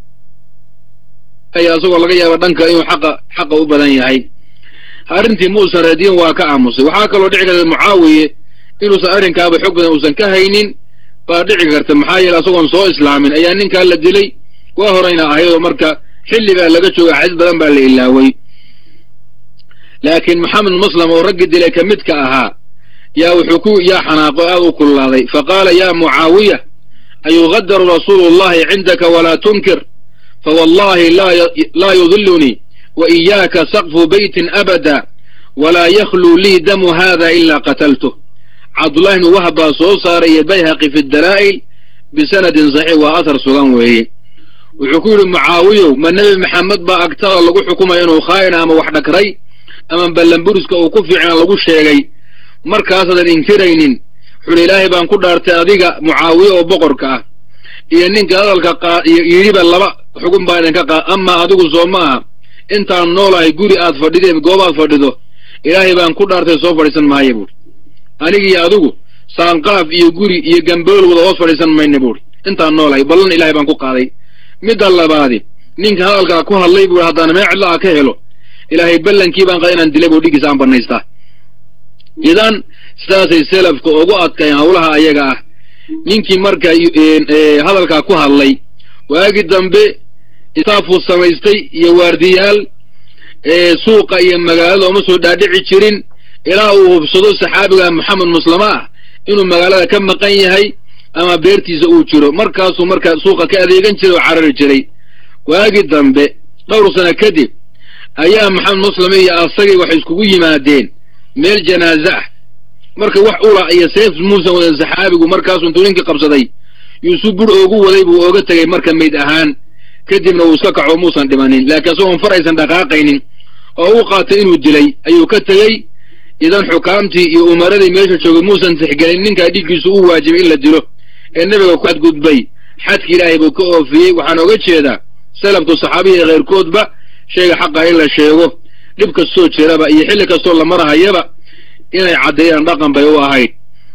isagoo laga yaaba dhanka inuu xaqa xaqa u badan yahay arrintii muusan radiin waa ka aamusay waxaa kaloo dhici karta mucaawiye inuusan arrinkaaba xog badan uusan ka haynin baa dhici karta maxaa yeele asagoon soo islaamin ayaa ninkaa la dilay waa horayna ahayadoo marka xilli baa laga jooga xadiis badan baa la ilaaway laakiin maxamed muslim oo raggi dilay ka midka ahaa yaa wuxuu ku yaa xanaaqo aad u kululaaday fa qaala yaa mucaawiya ayugadaru rasuulu llahi cindaka walaa tunkir fawallahi laa yudilunii wa iyaaka saqfu beytin abada walaa yakhluu lii damu hada ilaa qataltuh cabdullahi bnu wahab baa soo saaray iyo bayhaqi fi dalaa'il bisanadin saxiix waa athar sugan weeye wuxuu ku yidhi mucaawiyow ma nebi maxamed baa agtada lagu xukumaya inuu khaa'ina ama wax dhakray ama ballanburiska uu ku fiicna lagu sheegay markaasaadan inkiraynin wuxuuhi ilaahay baan ku dhaartay adiga mucaawiye oo boqorka ah iyo ninka hadalka yidhiba laba xugun baa idinka qaa amaa adigu soo ma aha intaan noolahay guri aad fadhideen goobaad fadhido ilaahay baan ku dhaartay soo fadhiisan maaya buuhi anigiiyo adigu saanqaaf iyo guri iyo gambool wada hoos fadhiisan mayna buuhi intaan noolahay ballan ilahay baan ku qaaday midda labaadi ninka hadalkaa ku hadlay buuhi haddaan mee cidla a ka helo ilaahay ballankii baan qaa inaan dilay buu dhigiisa aan bannaystaa idan sidaasay selafka ugu adkayn howlaha ayaga ah ninkii marka hadalkaa ku hadlay waagi dambe istaafuu samaystay iyo waardiyaal suuqa iyo magaalada uma soo dhaadhici jirin ilaa uu hubsado saxaabiga maxamed muslama ah inuu magaalada ka maqan yahay ama beertiisa uu jiro markaasuu marka suuqa ka adeegan jiray oo carari jiray waagi dambe dhowr sano kadib ayaa maxamed muslime iyo asagii waxay iskugu yimaadeen meel janaaze ah marka wax ula iyo seef muusan wadan saxaabigu markaasuu intuu ninkii qabsaday yuusuf bur oogu waday buu ooga tegay marka mayd ahaan kadibna uu iska kaco muusan dhimanin laakiin isagoon far aysan dhaqaaqaynin oo u qaatay inuu dilay ayuu ka tegey idan xukaamtii iyo umaradii meesha joogay muusan tixgelin ninkaa dhiiggiisu u waajibay in la dilo ee nebiga ku xadgudbay xadki ilaahay buu ka oofiyey waxaan oga jeedaa salafku saxaabiya keyrkoodba shayga xaqa in la sheego dhib kastoo jiraba iyo xilli kastoo la marahayaba inay caddeeyaan dhaqan bay u ahayd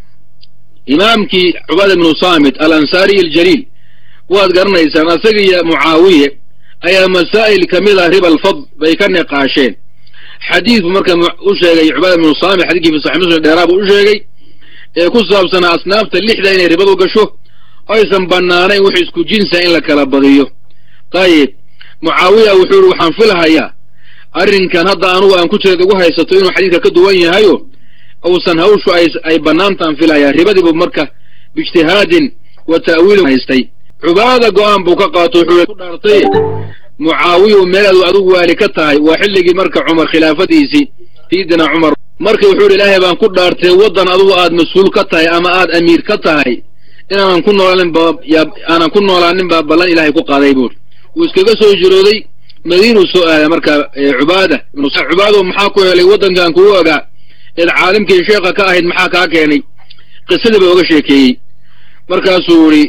imaamkii cubaada ibnu saamit al ansaariy aljaliil waad garanaysaan asaga iyo mucaawiye ayaa masaa'il ka mid ah riba alfadl bay ka niqaasheen xadiidku marka u sheegay cubaada ibnu saamit xadiidkii fi saxi muslim dheeraa buu u sheegay ee ku saabsanaa asnaafta lixda inay ribadu gasho aysan bannaanayn wix isku jinsa in la kala badiyo dayib mucaawiya wuxuu yihi waxaan filahayaa arrinkan hadda anugu aan ku jireed ugu haysato inuu xadiidka ka duwan yahayo uusan hawshu ay bannaantaan filayaa ribadiibu marka biijtihaadin wa ta'wiilin haystay cubaada go'aan buu ka qaato wuxuu ku dhaartay mucaawiyu meel adu adigu waali ka tahay waa xilligii marka cumar khilaafadiisii sayidina cumar marka wuxuu yidhi ilaahay baan ku dhaartay waddan adugu aad mas-uul ka tahay ama aad amiir ka tahay inaanan ku noolaanin ba aanan ku noolaanin baa ballan ilaahay ku qaaday buuri wuu iskaga soo jirooday madiinuu soo aaday marka cubaada cubaado maxaa ku helay waddankan kugu ogaa eed caalimkii sheekha ka ahayd maxaa kaa keenay qisadii ba oga sheekeeyey markaasuu yidhi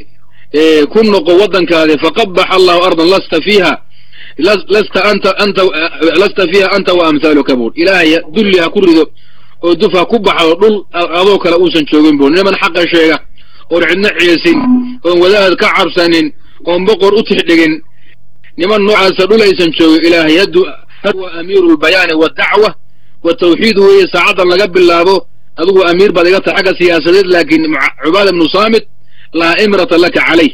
ku noqo waddankaadi faqabax allahu ardan lasta fiiha lasta anta anta lasta fiiha anta wa amhaaluka buur ilaahay dulli ha ku rido oo duf ha ku baxdo dhul adoo kale uusan joogin buur niman xaqa sheega oon cidno ceesin oon wadaad ka cabsanin oon boqor u tixdhigin niman noocaasa dhul aysan joogin ilaahay haddu wa amiiru lbayaani waddacwa wa tawxiid weeye saacaddan laga bilaabo adigu amiir baad iga tahay xagga siyaasadeed laakiin cubaada ibnu saamit laa imrata laka calayh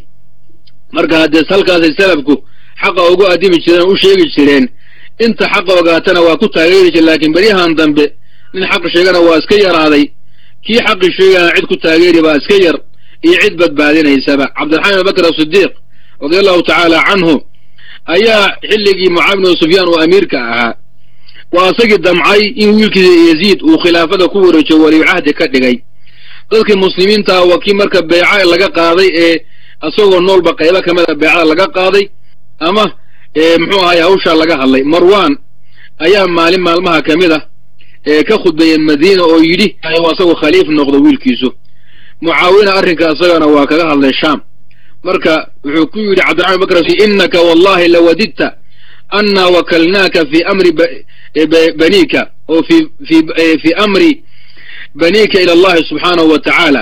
marka haddee halkaasay salafku xaqa ugu addimi jireen oo u sheegi jireen inta xaqa ogaatana waa ku taageeri jire laakiin beryahan dambe nin xaq sheegana waa iska yaraaday kii xaqi sheegana cid ku taageeri baa iska yar iyo cid badbaadinaysaba cabdiraxmaan ibn bakr asidiiq radia allahu tacaala canhu ayaa xilligii mucaawiya bnu sufyaan uu amiirka ahaa waa isagii damcay in wiilkiisa yaziid uu khilaafada ku wareejiyo waliyu cahdi ka dhigay dadkii muslimiintaa waa kii marka beeca laga qaaday ee isagoo noolba qaybo ka mida beecada laga qaaday ama muxuu ahaye hawshaa laga hadlay marwan ayaa maalin maalmaha ka mid ah ee ka khudbeeyey madiina oo yidhi asagoo khaliif noqdo wiilkiisu mucaawina arrinka isagana waa kaga hadlay shaam marka wuxuu ku yidhi cabdiraxman bakr innaka wallahi lawadidta anna wakalnaaka fi amri banika oo fi fi fi amri banika ila allahi subxaanahu wa tacaala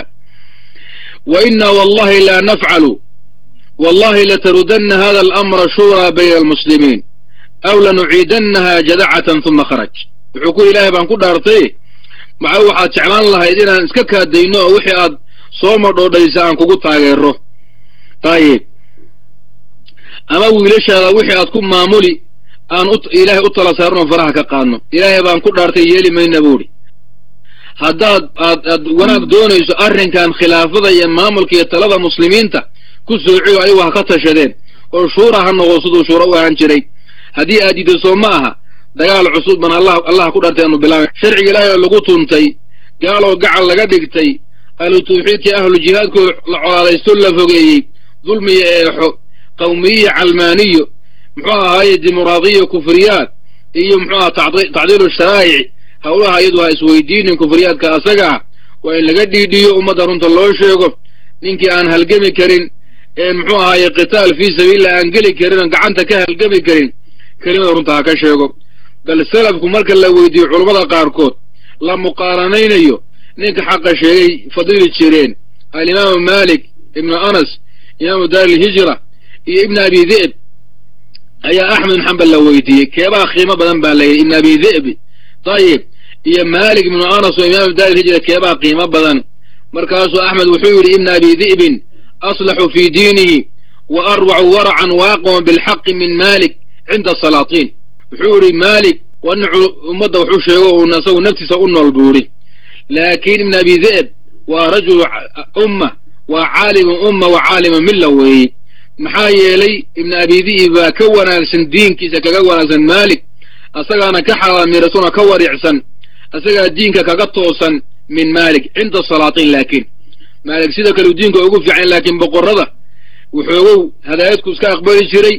wa inna wallahi la nafcalu wallahi latarudanna hada alamra shuuraa bayna almuslimiin aw lanuciidannaha jadacatan huma kharaj wuxuu ku ilaahay baan ku dhaartay maxa waxaad jeclaan lahayd inaan iska kaadayno oo wixii aad soo madhoodhaysa aan kugu taageero dayib ama wiilashaada wixii aad ku maamuli aan ilaahay u tala saarno faraha ka qaadno ilaahay baan ku dhaartay yeeli mayna buuhi haddaad aad aad wanaag doonayso arrinkan khilaafada iyo maamulka iyo talada muslimiinta ku soociyo ayagu ha ka tashadeen oo shuura ha noqo siduu shuura u ahaan jiray haddii aad diido soo ma aha dagaal cusub ban allah allah ku dhaartay aanu bilaabay sharciga ilaahay oo lagu tuntay gaaloo gacal laga dhigtay ahlu tawxiidkii ahlu jihaadkoo la colaalaysto la fogeeyey dulmiyo eexo qawmiyiyo calmaaniyo muxuu ahaaye dimuqraadiyo kufriyaad iyo muxuu aha tacdiilu sharaa'ic howlaha iyadu ha isweydiinin kufriyaadka asagaa waa in laga dhiidhiyo ummadda runta loo sheego ninkii aan halgemi karin ee muxuu ahaaye qitaal fii sabiilillah aan geli karin oon gacanta ka halgemi karin kelimada runta ha ka sheego bal salafku marka la weydiiyo culammada qaarkood la muqaaranaynayo ninka xaqa sheegay fadili jireen alimaamu malik ibnu anas imaamu daari ilhijra iyo ibn abi dhi'b ayaa axmed bin xambal la weydiiyey keebaa qiimo badan baa layidhi ibn abi dhi'bi dayib iyo malik ibnu anas oo imaamu daari ilhijra keebaa qiimo badan markaasuu axmed wuxuu yidhi ibna abi dhi'bin aslaxu fii diinihi wa arwacu waracan waaqama bilxaqi min malik cinda salaatiin wuxuu yidhi malik waa nin ummadda wuxuu sheego uun asagu naftiisa u nool buu yidhi laakiin ibn abi dhi'b waa rajulu umma waa caalimu umma wa caalimu milla weeye maxaa yeelay ibnu abidi'ib baa ka wanaagsan diinkiisa kaga wanaagsan maalik asagaana ka xalaamiratuna ka wariicsan asagaa diinka kaga toosan min maalik cinda salaatiin laakiin maalik sida kaleu diinka ugu fiican laakiin boqorrada wuxoogow hadaayadku iska aqbali jiray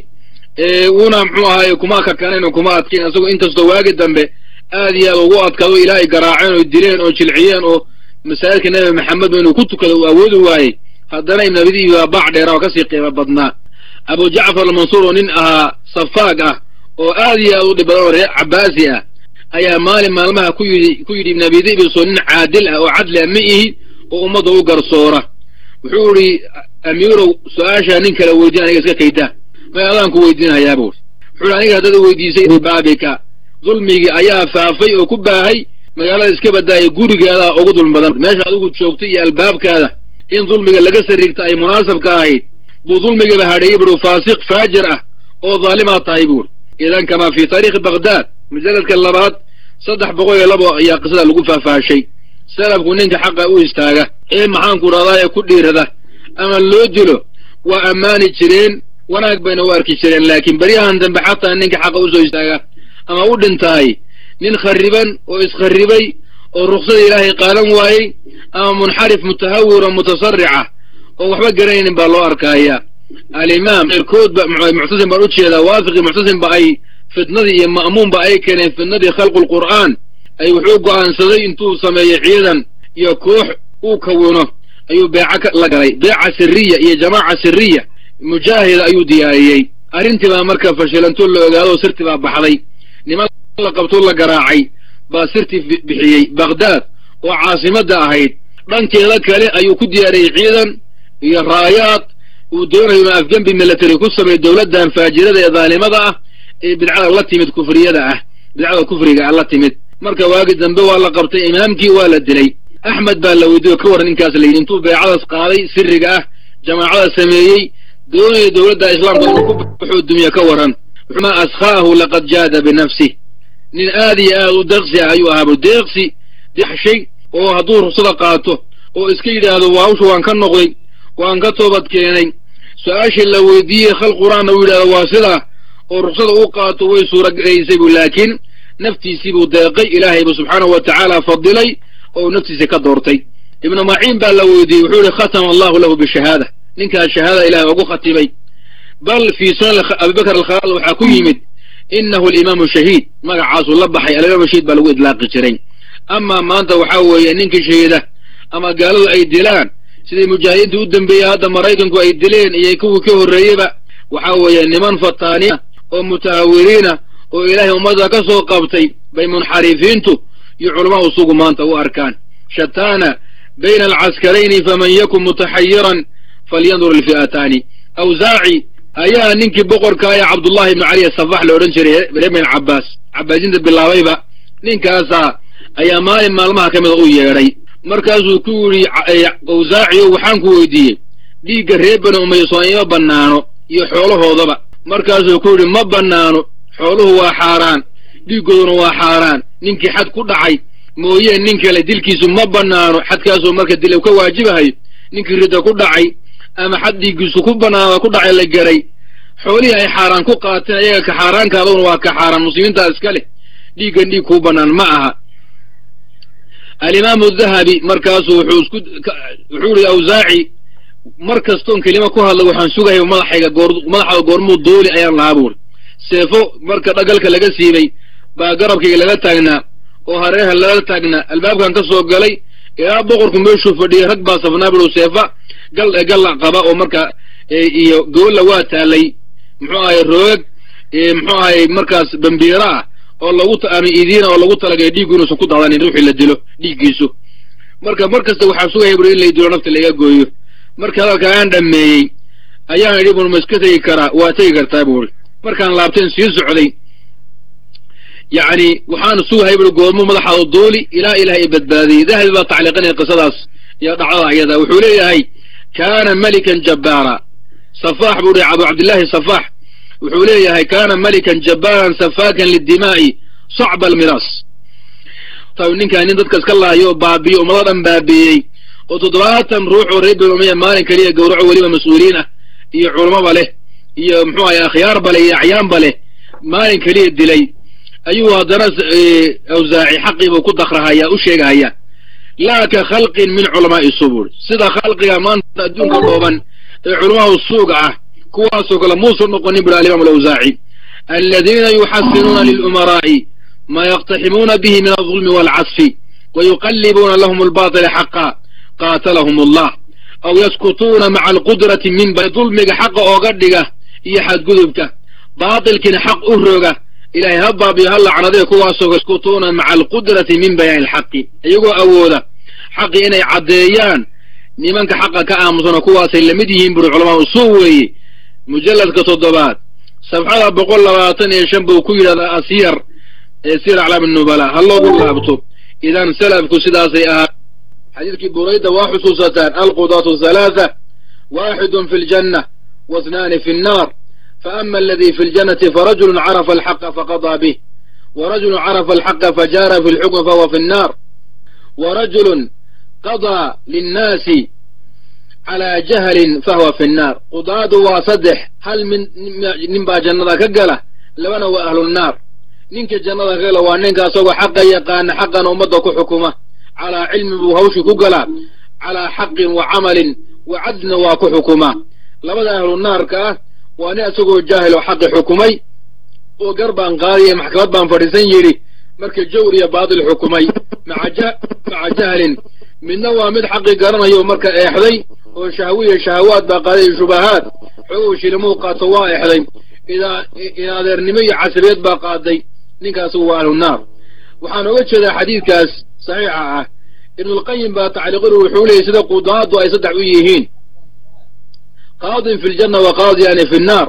una muxuu ahaaye kuma kakanayn oo kuma adkayn isagoo inkastoo waagi dambe aad iyo aad ugu adkaado ilaa ay garaaceen oo dileen oo jilciyeen oo masaajidka nebi maxamed inuu ku tukado uu awoodi waayey haddana ibn abidii baa baac dheera oo kasii qiimo badnaa abu jacfar almansuur oo nin ahaa safaag ah oo aad iyo aad u dhib badan oo reer cabaasi ah ayaa maalin maalmaha ku yidhi ku yidhi ibn abidibiso nin caadil ah oo cadli ah ma ihi oo ummadda u garsoora wuxuu idhi amiirow su-aashaa nin kale weydiin aniga iska kaydaa may adaan ku weydiinayaa buuri wuxuu ihi aniga haddada weydiisay baabika dulmigii ayaa faafay oo ku baahay magaalada iska badaaya gurigeedaa ugu dulmi badan meesha adigu joogtay iyo albaabkaada in dulmiga laga sariirta ay munaasabka ahayd buu dulmigaba hadheeyey buuri faasiq faajir ah oo daalimaad tahay buuri idan kamaa fii taariikhi baghdad mujalladka labaad saddex boqol iyo labo ayaa qisada lagu faahfaashay salafku ninka xaqa u istaaga ee maxaanku dhahdaa ku dhiirada ama loo dilo waa ammaani jireen wanaag bayna u arki jireen laakiin beryahan dambe xataa ninka xaqa usoo istaaga ama u dhintaay nin khariban oo iskharribay oo ruksada ilaahay qaadan waayey ama munxarif mutahawir oo mutasarica oo waxba garanaynin baa loo arkaaya alimaam eerkoodba muctasim baan u jeedaa waafiqi muctasimba ay fitnadii iyo ma'muunba ay keeneen fitnadii khalqulqur'aan ay wuxuu go'aansaday intuu sameeyo ciidan iyo koox uu kawino ayuu beeca la galay beeca siriya iyo jamaaca siriya mujaahida ayuu diyaariyey arrintii baa marka fashilantoo la ogaado sirtii baa baxday niman la qabtoo la garaacay baa sirtii bixiyey bakhdaad oo caasimadda ahayd dhankeeda kale ayuu ku diyaariyey ciidan iyo raayaad uu doonayo inuu afgembi military ku sameeyo dowladdan faajirada ee daalimada ah ee bidcada la timid kufriyada ah bidcada kufriga ah la timid marka waagi dambe waa la qabtay imaamkii waa la dilay axmed baa la weydiiyo ka waran ninkaas la yidhi intuu beecadaas qaaday siriga ah jamaacada sameeyey doonaya dowladda islaamka inuu ku baxoo dumiya ka waran ma askhaahu laqad jaada binafsih nin aad iyo aad u deeqsi ah ayuu ahaabu deeqsi dexshay oo hadduu ruksada qaato oo iska yidhaahdo waawsha waan ka noqday waan ka toobad keenay su-aashii la weydiiyey khal qur-aanna uu yidhahdo waa sidaa oo ruksada u qaato way suuragelaysay bu laakiin naftiisii buu deeqay ilaahay buu subxaanahu wa tacaala fadilay oo naftiisa ka doortay ibnu maciin baa la weydiiyey wuxuu yihi khatama allahu lahu bishahaada ninkaas shahaada ilahay ugu khatimay bal fii sunan abibakr alkhalaal waxaa ku yimid inahu alimaamu shahiid magacaasuu la baxay alimaam shahiid baa lagu idlaaqi jiray amaa maanta waxaa weeye ninkii shahiida ama gaaladu ay dilaan sidai mujaahidiinta u dambeeyey hadda maraykanku ay dileen iyo kuwii ka horreeyeyba waxaa weeye niman fataaniya oo mutahawiriina oo ilaahay ummadda ka soo qabtay bay munxarifiintu iyo culamaa usugu maanta u arkaan shataana bayna alcaskarayni faman yakun mutaxayiran falyandur ilfi'ataani awsaaci ayaa ninkii boqorka ee cabdullahi ibnu cali asafax la odhan jiray reer bin cabbaas cabbaasiinta bilaabayba ninkaasaa ayaa maalin maalmaha ka mida u yeedhay markaasuu ku yidhi awsaaciyo waxaan ku weydiiyey dhiigga reer bani umayya soo ima bannaano iyo xoolahoodaba markaasuu ku yidhi ma bannaano xooluhu waa xaaraan dhiiggooduna waa xaaraan ninkii xad ku dhacay mooyee nin kale dilkiisu ma bannaano xadkaasoo marka dil ka waajibahayo ninkii ridda ku dhacay ama xad dhiiggiisu ku bannaano ku dhacay la garay xoolihii ay xaaraan ku qaateen ayaga ka xaaraankaaduna waa ka xaaraan muslimiintaa iska leh dhiiggan dhiig kuu bannaan ma aha alimaamu dahabi markaasu wuxuu isku wuxuu ihi awsaaci mar kastoon kelima ku hadlay waxaan sugayay madaxayga goor madaxda goormuu duuli ayaan lahaa buuri seefo marka dhagalka laga siibay baa garabkayga laga taagnaa oo hareerha laga taagnaa albaabkan ka soo galay ilaa boqorku meeshuu fadhiyay rag baa safnaa buu seefa gal galla qaba oo marka iyo goolla waa taalay muxuu ahay roog muxuu ahay markaas bambiira ah oo lagu ama idiina oo lagu talagay dhiiggu inuusan ku daadanin ruuxii la dilo dhiiggiisu marka mar kasta waxaa sugaya buri in lay dilo nafta laga gooyo marka hadalka aan dhammeeyey ayaan idhi bur ma iska tegi karaa waa tegi kartaa buuri markaan laabteen sii socday yacni waxaan sugahay buri goormuu madaxaada duuli ilaa ilaah i badbaadiyey dahabi baa tacliiqinaya qisadaas iyo dhacdada ayada wuxuu leeyahay kaana melikan jabbaara safaax buu hi abu cabdillaahi safaax wuxuu leeyahay kaana melikan jabbaaran safaakan lidimaa'i sacba almiraas ninkaa nin dadka iska laayo baabiyo ummado dhan baabiiyey oo toddobaatan ruux oo reer bani umayya maalin keliya gowraco weliba mas-uuliin ah iyo culummaba leh iyo muxuu ahay akhyaarba leh iyo acyaanba leh maalin keliya dilay ayuu haddana awsaaci xaqiibuu ku dakrahaya u sheegahaya laa ka khalqin min culamaa'i subur sida khalqiga maanta adduunka dhooban ee culamahu suuga ah kuwaasoo kale muusan noqonin buri alimaam alawsaaci aladiina yuxasinuuna lilumaraa'i maa yaqtaximuuna bihi min aldulmi waalcasfi wayuqallibuuna lahum albaatila xaqa qaatalahum allah aw yaskutuuna maca alqudrati minba dulmiga xaqa ooga dhiga iyo xadgudubka baatilkiina xaq u roga ilahay ha baabiyo ha lacnadee kuwaasoo yaskutuuna maca alqudrati min bayaani alxaqi iyagoo awooda xaqi inay caddeeyaan nimanka xaqa ka aamusano kuwaasay lamid yihiin buri culamaa usuu weeye mujalladka toddobaad sabxada boqol labaatan iyo shan buu ku yidhahdaa asyar ee sir aclaam nubala ha loogu laabto idan salafku sidaasay ahaa xadiidkii burayda waa xusuusataan alqudaatu halaatha waaxidun fi ljanna waithnaani fi nnaar faama aladii fi ljannati farajulun carafa alxaqa faqadaa bih warajulun carafa alxaqa fajaara fi lxukmi fahuwa fi nnaar warajulun qadaa linnaasi calaa jahlin fahuwa fi nnaar qudaadu waa saddex hal min nin baa jannada ka gala labana waa ahlunnaar ninka jannada ka gala waa ninka asagoo xaqa yaqaana xaqana ummadda ku xukuma calaa cilmi buu hawshii ku galaa calaa xaqin wa camalin wa cadlina waa ku xukumaa labada ahlunaarka ah waa nin isagoo jaahil oo xaqi xukumay oo gar baan qaadiya maxkamad baan fadhiisan yidhi marka jawr iyo baatil xukumay maca jahlin midna waa mid xaqi garanayo marka eexday oo shahwiya shahawaad baa qaaday iyo shubahaad xogow shilimuu qaato waa eexday idaa adeernimo iyo casabeed baa qaaday ninkaas waa ahlunaar waxaan oga jeedaa xadiidkaas saxiixa ah ibnulqayim baa tacliiqinu wuxuu leeyay sida qudaadu ay saddex u yihiin qaadin fi ljanna wa qaadiyaani fi nnaar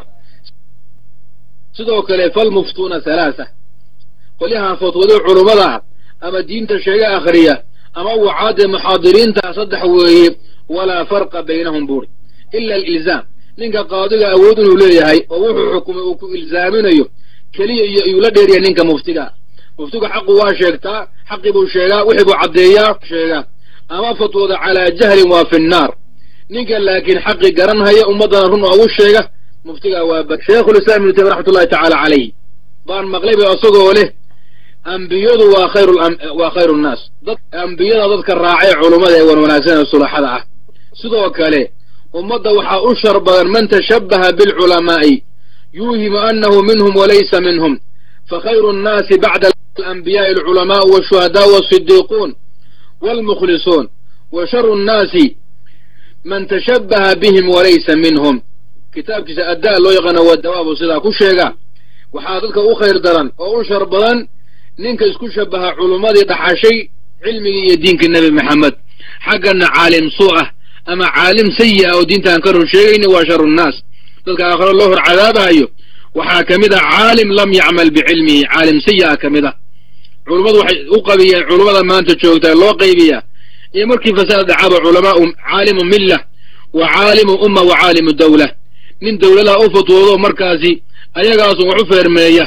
sidoo kale falmuftuuna halaasa qolyahan fatwado culummada ama diinta sheega akhriya ama wacaadee muxaadiriinta saddex weeye walaa farqa baynahum buuri ila alilzaam ninka qaadiga awood inuu leeyahay oo wuxuu xukumay uu ku ilzaaminayo keliya iyo iyuu la dheeriya ninka muftiga muftigu xaqu waa sheegtaa xaqii buu sheegaa wixii buu caddeeyaa sheegaa ama fatwooda calaa jahlin waa fi nnaar ninka laakiin xaqi garanhaya ummaddana run oogu sheega muftigaa waa ba sheikhulislaam ibnu taymiya raxmatullahi tacaala calayh baan maqlay ba isagoo leh ambiyadu waa khayru waa khayru nnaas dad ambiyada dadka raacay culummada ee wan wanaagsan ee sulaxada ah sidoo kale ummadda waxaa u shar badan man tashabbaha bilculamaa'i yuuhimu annahu minhum walaysa minhum fakhayru nnaasi bacda alanbiyaai alculamaa'u walshuhadaau walsidiiquun waalmukhlisuun wa sharu nnaasi man tashabbaha bihim walaysa minhum kitaabkiisa addaa loo yaqaana waa dawaabu sidaa ku sheega waxaa dadka u khayr daran oo u shar badan ninka isku shabaha culummadii dhaxashay cilmigii iyo diinkii nebi maxamed xaggana caalim suu ah ama caalim sayi ah oo diintaan ka run sheegayni waa sharu nnaas dadka aakhiro loo hor cadaabahayo waxaa ka mid ah caalim lam yacmal bicilmihi caalim sayi ah ka mid ah culummadu waxay u qabiyeen culummada maanta joogtaa loo qaybiyaa iyo markii fasaad dhacaba culamaau caalimu milla wa caalimu umma wa caalimu dawla nin dawladaha u fatwoodo markaasi ayagaasu wax u feermeeya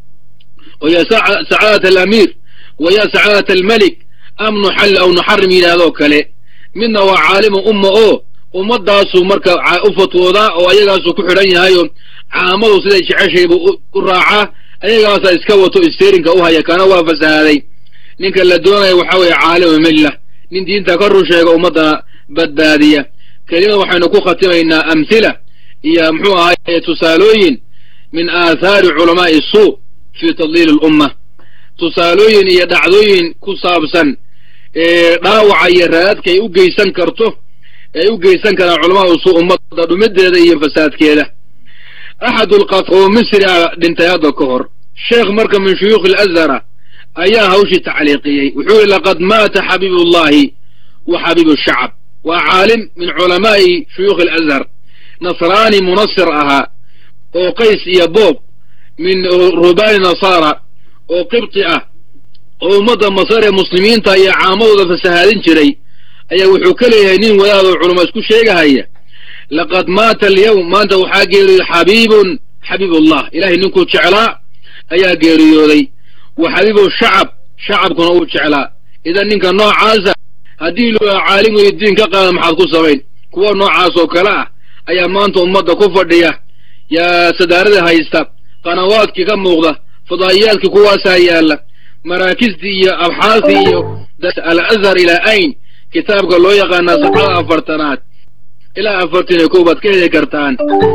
oo ya sacaadat alamiir wa ya sacaadat almelik am nuxal aw nuxarim yidhahdoo kale midna waa caalimu umma oo ummadaasu marka u fatwoodaa oo ayagaasu ku xidhan yahayo caamadu siday jeceshaybu u raacaa ayagaasaa iska wato isteerinka u haya kana waa fasahaaday ninka la doonaya waxaa weeye caalimu milla nin diinta ka run sheega ummaddana badbaadiya kelimad waxaynu ku khatimaynaa amhila iyo muxuu ahaye tusaalooyin min aathaari culamaa'i suu fii tadliili alumma tusaalooyin iyo dhacdooyin ku saabsan dhaawaca iyo raadadka ay u geysan karto ay u geysan karaan culamaau suu ummadda dhumideeda iyo fasaadkeeda axadulqat oo misri a dhintay hadda ka hor sheekh marka min shuyuukhi alazhara ayaa hawshii tacliiqiyey wuxuu yihi laqad maata xabiibullahi wa xabiibu shacab waa caalim min culamaa'i shuyuukhi alazhar nasraani munasir ahaa oo qays iyo boob min rubaani nasaara oo qibti ah oo ummadda masar ee muslimiinta iyo caamadooda fasahaadin jiray ayaa wuxuu ka leeyahay nin wadaadoo culamo isku sheegahaya laqad maata alyawm maanta waxaa geeriyooday xabiibun xabiibullah ilahay ninkuu jeclaa ayaa geeriyooday wa xabiibu shacab shacabkuna uu jeclaa idan ninka noocaasa haddii loo caalim weyo diin ka qaada maxaad ku samayn kuwa noocaas oo kale ah ayaa maanta ummadda ku fadhiya yaa sadaarada haysta qanawaadkii ka muuqda fadaa'iyaadkii kuwaasaa yaalla maraakistii iyo abxaastii iyo al azhar ilaa ayn kitaabka loo yaqaanaa safxada afartanaad ilaa afartan iyo kow baad ka heli kartaan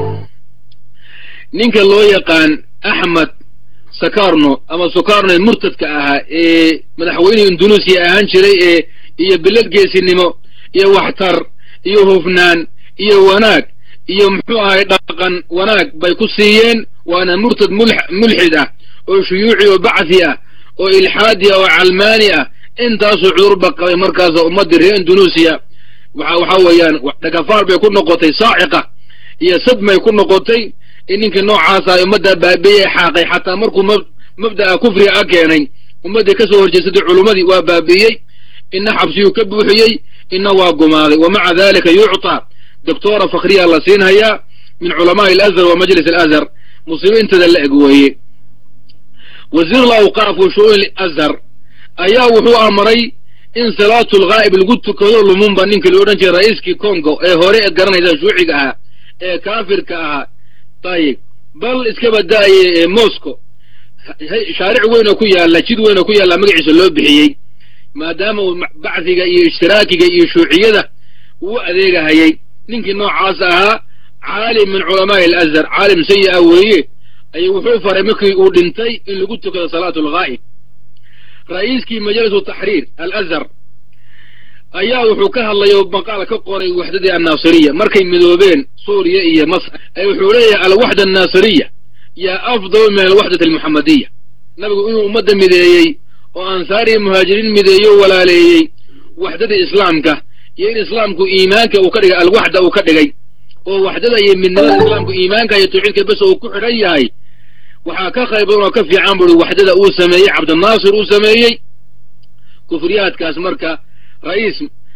ninka loo yaqaan axmed sakarno ama sukarno murtadka ahaa ee madaxweynihii indunuusiya ahaan jiray ee iyo bilad geesinimo iyo waxtar iyo hufnaan iyo wanaag iyo muxuu ahay dhaqan wanaag bay ku siiyeen waana murtad mulxid ah oo shuyuuci oo bacthi ah oo ilxaadi ah oo calmaani ah intaasoo cudurba qabay markaasa ummaddii reer indunuusiya waxa weeyaan dhagafaar bay ku noqotay saaciqa iyo sadmay ku noqotay in ninkii noocaasa ummadda baabi'ye xaaqay xataa markuu mabda'a kufriga a keenay ummaddii ka soo horjeesatay culummadii waa baabi'iyey ina xabsiyuu ka buuxiyey ina waa gumaaday wa maca dalika yucطaa doctora fakhriya la siinhayaa min culamaai alazhar wa majlis alazhar musiibiintada la eg weeye wasiir alawqaaf wa shu'uun azhar ayaa wuxuu amray in salaatu lghaa'ib lagu tukado lumumba ninkii loo odhan jiray ra'iiskii congo ee hore ee garanaysa shuuciga ahaa ee kaafirka ahaa ayib bal iska bada'aye moscow shaaric weyn oo ku yaalla jid weyn oo ku yaalla magaciisa loo bixiyey maadaama uu bacdiga iyo ishtiraakiga iyo shuuciyada uu adeegahayay ninkii noocaas ahaa caalim min culamaai alazhar caalim sayi-a weeye ayuu wuxuu faray markii uu dhintay in lagu tukado salaatu alghaa'ib ra'iiskii majalisu taxriir alazhar ayaa wuxuu ka hadlay oo maqaal ka qoray waxdadii annaasiriya markay midoobeen suuriya iyo masr wuxuu leeyahay alwaxda annaasiriya yaa afdal min alwaxdati almuxamadiya nabigu inuu ummadda mideeyey oo ansaariya muhaajiriin mideeyo walaaleeyey waxdada islaamka iyo in islaamku iimaanka uu ka dhigay alwaxda uu ka dhigay oo waxdada iyo midnimada islaamku iimaanka iyo tawxiidka bes uu ku xidhan yahay waxaa ka qayb badan oo ka fiican buri waxdada uu sameeyey cabdinaasir uu sameeyey kufriyaadkaas marka ra'iis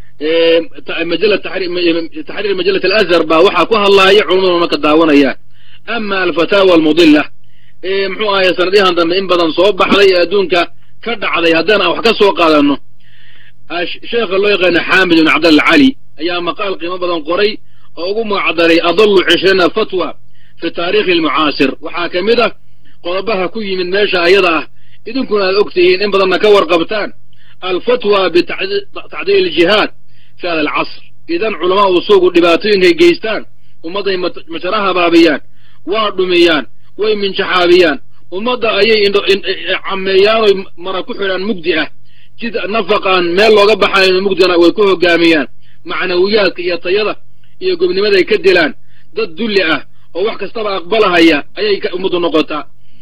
majala taxriir majalat alazhar baa waxaa ku hadlaaya culamaduna marka daawanayaan ama alfataawa almudila ee muxuu ahaye sanadyahan dambe in badan soo baxday ee adduunka ka dhacday haddaan aan wax ka soo qaadano sheekha loo yaqaano xaamid ibn cabdalla cali ayaa maqaal qiimo badan qoray oo ugu magacdaray adallu cishriina fatwa fi taarikhi almucaasir waxaa ka mid ah qodobaha ku yimid meesha ayada ah idinkuna aad og tihiin in badanna ka warqabtaan alfatwa bitacdiil aljihaad fi hada alcasr idan culamaa usuugu dhibaatooyinkay geystaan ummadday majaraha baabiyaan waa dhumiyaan way minjaxaabiyaan ummadda ayay cameeyaan oy mara ku xidhaan mugdi ah jid nafaqaan meel looga baxayn mugdina way ku hogaamiyaan macnawiyaadka iyo tayada iyo gobnimaday ka dilaan dad dulli ah oo wax kastaba aqbalahaya ayay ummaddu noqotaa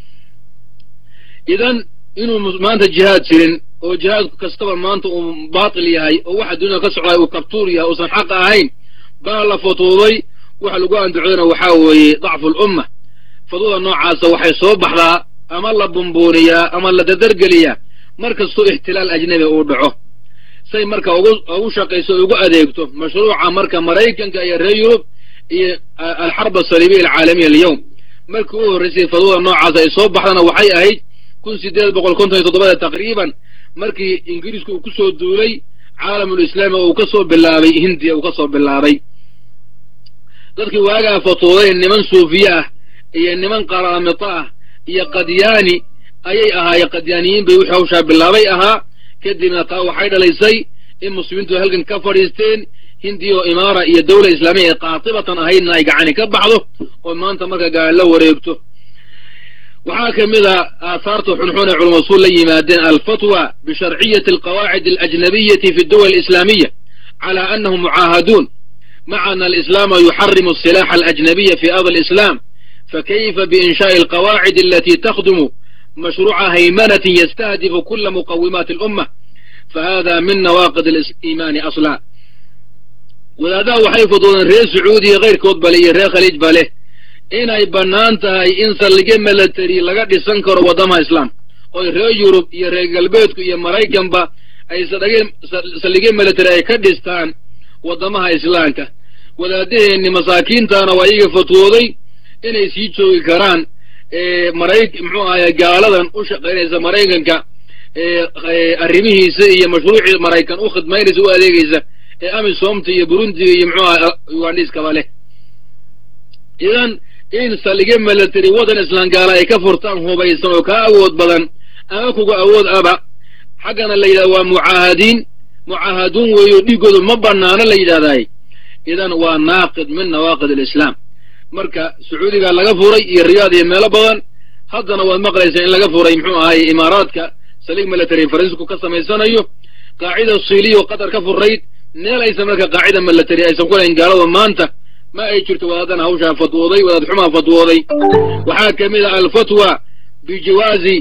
idan inuu maanta jihaad jirin oo jihaad kastaba maanta uu baatil yahay oo waxa dunyada ka socday uu kabtuur yahay uusan xaq ahayn baa la fatuuday waxa lagu anducodana waxaa weeye dacfu lumma fadwada noocaasa waxay soo baxdaa ama la bumbuuniyaa ama la dadargeliyaa mar kastoo ixtilaal ajnabi uu dhaco say marka ugu shaqayso ugu adeegto mashruuca marka maraykanka iyo reer yurub iyo alxarb asaliibiya alcaalamiya alyowm markii u horraysay fadwada noocaas ay soo baxdana waxay ahayd kun sideed boqol konton iyo toddobada taqriiban markii ingiriisku uu ku soo duulay caalamulislaami oo uu ka soo bilaabay hindiya uu ka soo bilaabay dadkii waagaa fatuuday niman suufiye ah iyo niman qaraamito ah iyo qadyaani ayay ahaayeen qadyaaniyiin bay wixii hawshaa bilaabay ahaa kadibna taa waxay dhalaysay in muslimiintu halkan ka fadhiisteen hindiya oo imaara iyo dawla islaamiya ee qaatibatan ahaydna ay gacani ka baxdo oo maanta marka gacan la wareegto waxaa ka mid a aahaarta xunxun ee culama usuul la yimaadeen alfatwa bisharciyati alqawaacid alajnabiyati fi duwal alislaamiya cala annahum mucaahaduun maca ana alislaama yuxarimu asilaxa alajnabiya fi ardi alislam fakayfa biinshaai alqawaacid alati takhdumu mashruuca haymanatin yastahdifu kula muqawimaati alumma fahada min nawaaqid aliimaani asla wadaadaha waxay fududeen reer sacuudiya keyrkood bale iyo reer khaliij ba leh inay bannaan tahay in saldhigyo milatary laga dhisan karo waddamaha islaamka oy reer yurub iyo reer galbeedku iyo maraykanba ay saldhigyo milatary ay ka dhistaan waddamaha islaamka wadaadaheenni masaakiintaana waa iyaga fatwooday inay sii joogi karaan maray muxuu ahaye gaaladan u shaqaynaysa maraykanka arrimihiisa iyo mashruucii maraykan u khidmaynaysa u adeegaysa ee amisomta iyo burundiga iyo muxuu aha ugandhiiskaba leh idan in salige milatary waddan islaamgaala ay ka furtaan hubaysan oo kaa awood badan ama kuga awood aba xaggana la yidhahda waa mucaahadiin mucaahaduun weeyo dhiiggoodu ma bannaano la yidhahdaay idan waa naaqid min nawaaqid alislaam marka sacuudigaa laga furay iyo riyaad iyo meelo badan haddana waad maqlaysaa in laga furay muxuu ahaye imaaraadka salig military fariisku ka samaysanayo qaacida siiliya oo qatar ka furayd meel aysan marka qaacida military aysan ku lahayn gaalada maanta ma ay jirto wadaadana hawshaa fatwooday wadaad xumaa fatwooday waxaa ka mid ah alfatwa bijawaazi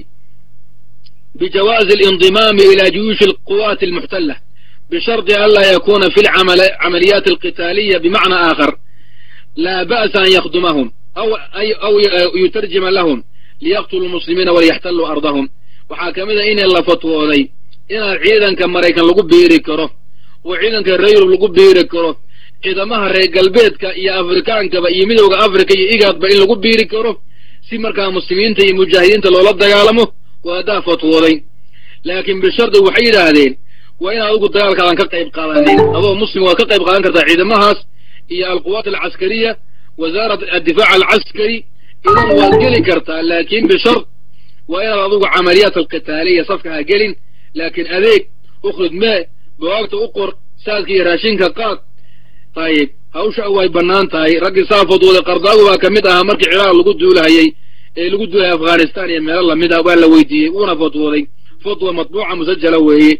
bijawaazi alindimaami ila juyuushi alquwaati almuxtala bishardi an laa yakuna fi lcamaliyaati alqitaaliya bimacna aakhar laa ba'sa an yakhdumahum aw aw yutarjima lahum liyaqtuluu muslimiina waliyaxtalluu ardahum waxaa ka mid a in la fatwooday inaan ciidanka maraykan lagu biiri karo oo ciidanka reer yurub lagu biiri karo ciidamaha reer galbeedka iyo afrikaankaba iyo midowda afrika iyo igaadba in lagu biiri karo si markaa muslimiinta iyo mujaahidiinta loola dagaalamo waa haddaa fatwooday laakiin bishardi waxay yidhaahdeen waa inaad adigu dagaalkaadan ka qayb qaadanin adoo muslim waad ka qayb qaadan kartaa ciidamahaas iyo alquwaat alcaskariya wasaarat addifaac alcaskari idan waad geli kartaa laakiin bishard waa inaad adigu camaliyaat alqitaaliya safka ha gelin laakiin adeeg ukhrid mee bawaagta u qor saadka iyo raashinka qaad ayib hawsha way bannaan tahay raggii saa fadwooday qardaagu baa ka mid ahaa markii ciraaq lagu duulahayey ee lagu duulahayay afghanistan iyo meelo lamid ah waa la weydiiyey wuuna fadwooday fatwa matbuuca musajala weeye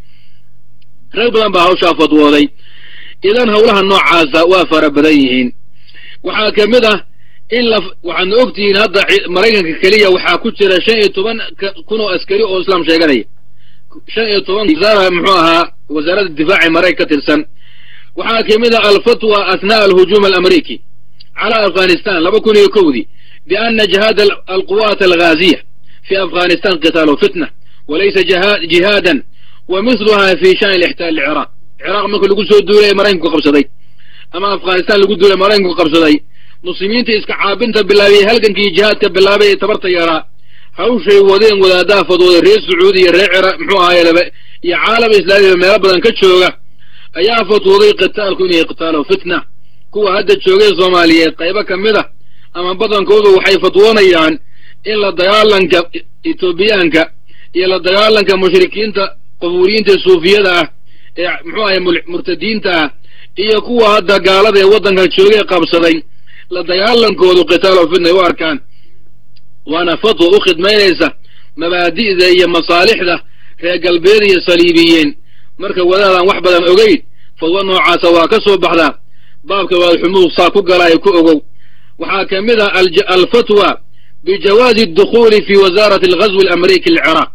rag badan baa hawshaa fadwooday idan howlaha noocaasa waa fara badan yihiin waxaa ka mid ah in la waxaadna ogtihiin hadda maraykanka keliya waxaa ku jira shan iyo toban kun oo askari oo islaam sheeganaya shan iyo toban wasaara muxuu ahaa wasaaradda difaaci maraykan ka tirsan waxaa ka mid ah alfatwa athnaa'a alhujuum alamriiki cala afghanistan laba kun iyo kowdii biana jihaad alquwaat alghaaziya fi afghanistan qitaalu fitna walaysa jihaadan wa mithluha fi shani lixtaal liciraaq ciraaq marka lagu soo duulay maraykanku qabsaday ama afghanistan lagu duulay maraykanku qabsaday muslimiinta iska caabinta bilaabiyey halgankii jihaadka bilaabay ee tabarta yaraa hawshay wadeen wadaadaha fadwooday reer sacuudi iyo reer ciraaq muxuu ahaye laba iyo caalama islaamiba meelo badan ka jooga ayaa fatwooday qitaalku inay qitaalo fitna kuwa hadda joogay soomaaliyeed qaybo ka mid a ama badankoodu waxay fatwoonayaan in la dagaalanka etoobiyaanka iyo la dagaalanka mushrikiinta qubuuriyiinta suufiyada ah ee muxuu ahay murtadiinta ah iyo kuwa hadda gaalada ee waddanka joogay qabsaday la dagaalankoodu qitaalo fitna ay u arkaan waana fatwa u khidmaynaysa mabaadi'da iyo masaalixda reer galbeed iyo saliibiyeen marka wadaadaan wax badan ogeyn fadwa noocaasa waa ka soo baxdaa baabka waadxumuud saa ku galaayo ku ogow waxaa ka mid ah alfatwa bijawaazi adukhuuli fi wasaarati alghazwi alamriiki alciraaq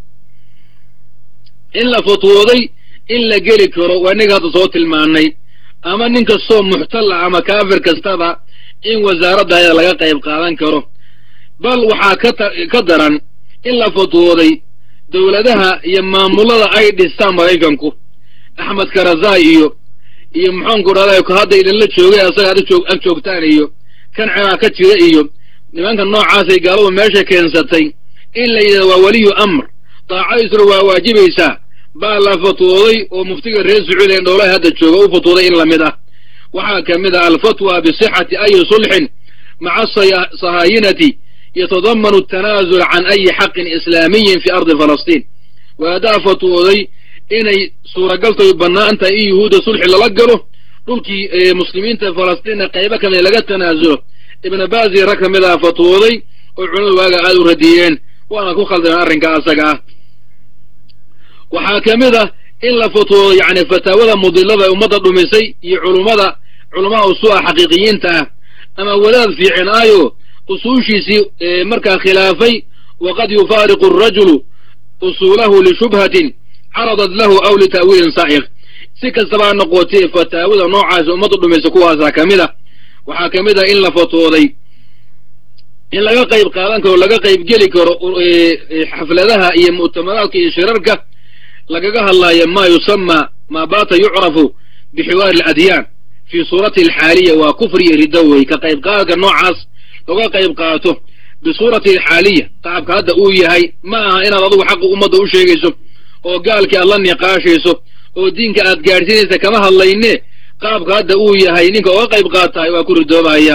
in la fatwooday in la geli karo waa innaga hadda soo tilmaanay ama nin kastoo muxtalla ama kaafir kastaba in wasaaraddaada laga qayb qaadan karo bal waxaa ka ka daran in la fatwooday dowladaha iyo maamulada ay dhistaan maraykanku axmed karazai iyo iyo muxuanku dhahday hadda idinla joogay asaga ad ag joogtaan iyo kan ciraaq ka jira iyo nimanka noocaasay gaaladu meesha keensatay in la yidhahdo waa weliyu amr daacadiisuna waa waajibaysaa baa la fatwooday oo muftiga reer sacuudi ee dhowlaha hadda jooga u fatwooday in lamid ah waxaa ka mid ah alfatwa bisixati ayi sulxin maca sahaayinati yatadamanu atanaazul can ayi xaqin islaamiyin fi ardi falastiin waadaa fatwooday inay suuragaltay bannaan tahay in yuhuudda sulxi lala galo dhulkii muslimiinta falastiinna qaybo kamida laga tanaasulo ibna baasi rag ka mid ah fatwooday oo culimadu waaga aada u radiyeen waana ku khaldameen arrinka asaga ah waxaa ka mid ah in la fatwoodo yacni fataawada mudilada ee ummadda dhumisay iyo culummada culamaha usuu'a xaqiiqiyiinta ah ama wadaad fiicin aayo usuushiisii markaa khilaafay waqad yufaariqu arajulu usuulahu lishubhatin caradat lahu aw lita'wiilin saa'iq si kastabaa noqotee fataawada noocaasa ummadda dhumaysa kuwaasaa ka mid a waxaa ka mid ah in la fatwooday in laga qayb qaadan karo laga qayb geli karo xafladaha iyo mu'tamaraadka iyo shirarka lagaga hadlaayo maa yusamaa maa baata yucrafu bixiwaari aladyaan fii suurati alxaaliya waa kufri iyo riddo wey ka qayb qaadka noocaas laga qayb qaato bisuurati alxaaliya qaabka hadda uu yahay ma aha inaad adugu xaqa ummadda u sheegayso oo gaalkii aad la niqaashayso oo diinka aad gaadhsiinaysa kama hadlayne qaabka hadda uu yahay ninka oga qayb qaatahay waa ku ridoobahaya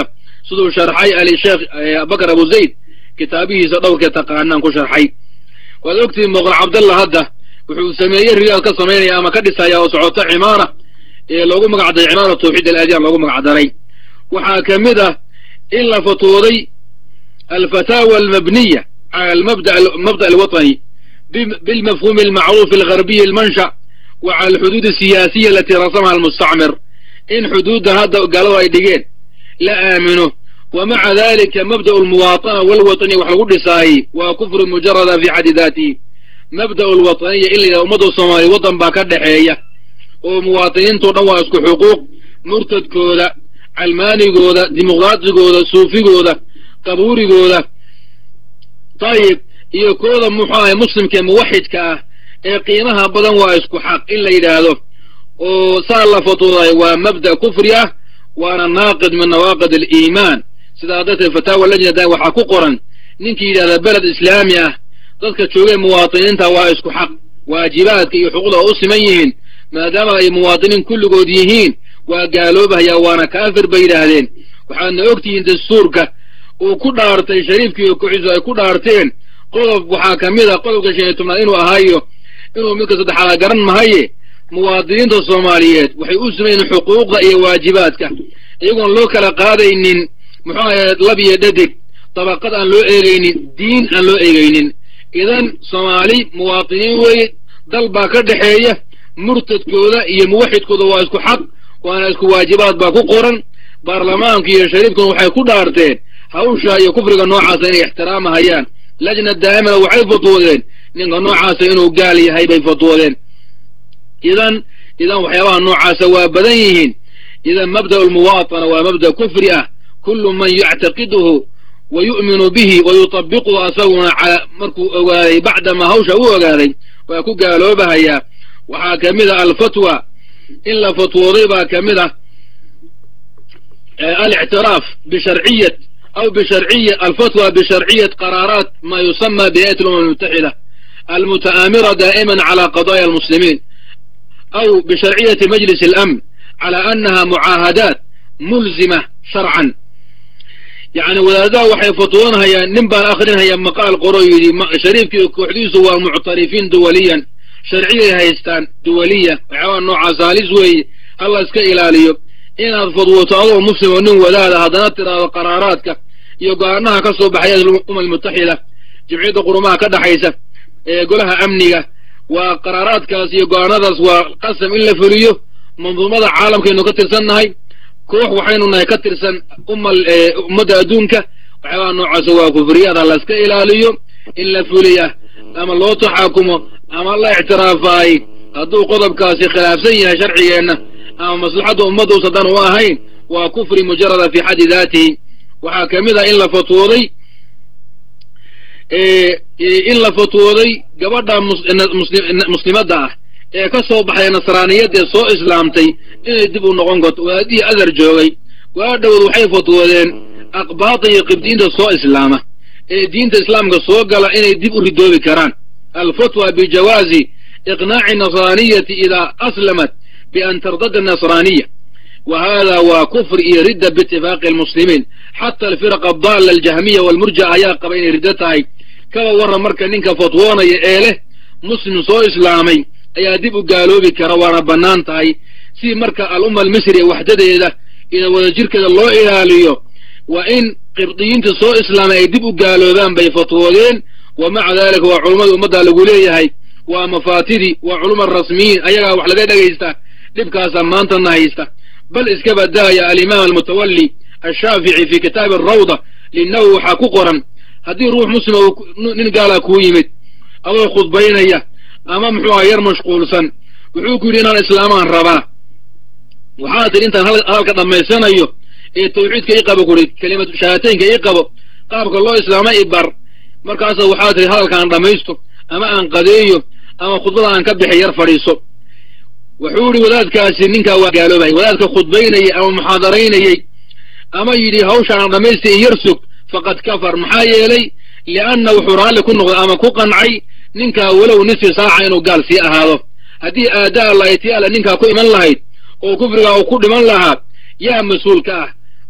siduu sharxay alisheekh abubakar abu zayd kitaabihiisa dhowrkee taqaanaan ku sharxay waad ogtihiin muqal cabdallah hadda wuxuu sameeyey riyaad ka samaynaya ama ka dhisaya oo socoto cimaara ee loogu magacdaray cimaara tawxiid alaadiyaan loogu magacdaray waxaa ka mid ah in la fatwooday alfataawa almabniya cala almabda alwaطani bilmafhuumi almacruuf algarbiyi almansha wa cala alxuduud asiyaasiya alatii rasamaha almustacmir in xuduudda hadda gaaladu ay dhigeen la aamino wa maca dalika mabda'u almuwaatana walwaطaniya wax lagu dhisaayey waa kufru mujarada fi xaddi daatihi mabda'u alwaطaniya in la yidhaha ummadda soomaaliya waddan baa ka dhexeeya oo muwaatiniintao dhan waa isku xuquuq murtadkooda calmaanigooda dimuqraatigooda suufigooda qabuurigooda dayib iyo kooda muxuu ahay muslimka ee muwaxidka ah ee qiimaha badan waa isku xaq in la yidhaahdo oo saa la fatwooday waa mabda' kufri ah waana naaqid min nawaaqid aliimaan sidaa darteed fataawa lajnada waxaa ku qoran ninkii yidhahda beled islaami ah dadka joogee muwaatiniinta waa isku xaq waajibaadka iyo xuquuqda oo u siman yihiin maadaama ay muwaatiniin kulligood yihiin waa gaaloobahayaa waana kaafir bay yidhaahdeen waxaadna ogtihiin dastuurka uu ku dhaartay shariifkii kooxiisu ay ku dhaarteen qodob waxaa ka mid a qodobka shan iyo tobnaad inuu ahaayo inuu midka saddexaada garan mahaye muwaadiniinta soomaaliyeed waxay u simayiin xuquuqda iyo waajibaadka iyagoon loo kala qaadaynin muxuu ahaye lab iyo dhadig dabaqad aan loo eegaynin diin aan loo eegaynin idan soomaali muwaatiniin weeye dal baa ka dhexeeya murtadkooda iyo muwaxidkooda waa isku xaq waana isku waajibaad baa ku qoran baarlamaanku iyo shariifkuna waxay ku dhaarteen hawsha iyo kufriga noocaasa inay ixtiraamahayaan lajna daa'imana waxay fatwoodeen ninka noocaasa inuu gaal yahay bay fatwoodeen idan idan waxyaabaha noocaasa waa badan yihiin idan mabda'u almuwaatana waa mabda' kufri ah kullu man yactaqiduhu wa yu'minu bihi wa yutabiquhu asaguna markuu ogaaday bacdama hawsha u ogaaday waa ku gaaloobahayaa waxaa ka mid ah alfatwa in la fatwooday baa ka mid ah alictiraaf bisharciyat aw bisharciya alfatwa bisharciyat qaraaraat ma yusama bihayat alumam almutaxida almuta'aamira daa'iman cala qadaya almuslimiin aw bisharciyati majlis alamn cala annaha mucaahadaat mulzima sharcan yacni wadaadaha waxay fatwoonhayaan nin baan akhrinhaya maqaal qoro yidhi shariifkii kooxdiisu waa muctarifiin duwaliyan sharciyay haystaan duwaliya waxyaabaa noocaas halis weeye alla iska ilaaliyo inaad fadwoto adoo muslim oo nin wadaada haddana tiraado qaraaraadka iyo go-aanaha ka soo baxaya umma almutaxida jimciyadda qurumaha ka dhaxaysa ee golaha amniga waa qaraaraadkaas iyo go-aanadaas waa qasam in la fuliyo manduumada caalamkaynu ka tirsannahay koox waxaynu nahay ka tirsan ummadda adduunka waxyaabaha noocaasa waa kufriyaad ha la iska ilaaliyo in la fuliya ama loo taxaakumo ama la ictiraafaay hadduu qodobkaasi khilaafsan yahay sharcigeenna ama maslaxadda ummadda usadan u ahayn waa kufri mujarada fi xaddi daatihi waxaa ka mid ah in la fatwooday in la fatwooday gabadha muslimadda ah ee ka soo baxday nasraaniyad ee soo islaamtay inay dib u noqon karto waadihii adar joogay waa dhowod waxay fatwoodeen aqbaada iyo qibdiinta soo islaama ee diinta islaamka soo gala inay dib u ridoobi karaan alfatwa bijawaazi iqnaaci nasraaniyati idaa aslamat bian tardada nasraaniya wa hada waa kufr iyo ridda biitifaaqi almuslimiin xata alfiraqa adalla aljahmiya walmurja ayaa qaba inay riddo tahay kaba warran marka ninka fatwoonaya ee leh muslim soo islaamay ayaa dib u gaaloobi kara waana bannaan tahay si marka al'umma almisri ee waxdadeeda iyo wadajirkeeda loo ilaaliyo waa in qibdiyiinta soo islaamay ay dib u gaaloobaan bay fatwoodeen wa maca daalika waa culummada ummadda lagu leeyahay waa mafaatidii waa culuma rasmiyiin ayagaa wax laga dhegaysta dhibkaasaa maantana haysta bal iska badaaya alimaam almutawalli ashaafici fi kitaabi arawda linnahu waxaa ku qoran haddii ruux muslima nin gaalaa kuu yimid adoo khudbaynaya ama muxuu aha yar mashquulsan wuxuu ku yidhi inaan islaamaan rabaa waxaa tidhi intaan hadalka dhammaysanayo ee tawxiidka ii qabo kuhi kelimatu shahaataynka ii qabo qaabka loo islaama i bar markaasa waxaa tidhi hadalkaan dhammaysto ama aan qadeeyo ama khudbada aan ka bixi yar fadhiiso wuxuu yidhi wadaadkaasi ninkaa waa gaaloobay wadaadka khudbaynayay ama muxaadaraynayey ama yidhi hawsha aan dhammaysta i yar sug faqad kafar maxaa yeelay lianna wuxuu raalli ku noqday ama ku qancay ninkaa walow nisfi saaca inuu gaal sii ahaado haddii aadaa alla iti alla ninkaa ku iman lahayd oo kufrigaa uu ku dhiman lahaa yaa mas-uul ka ah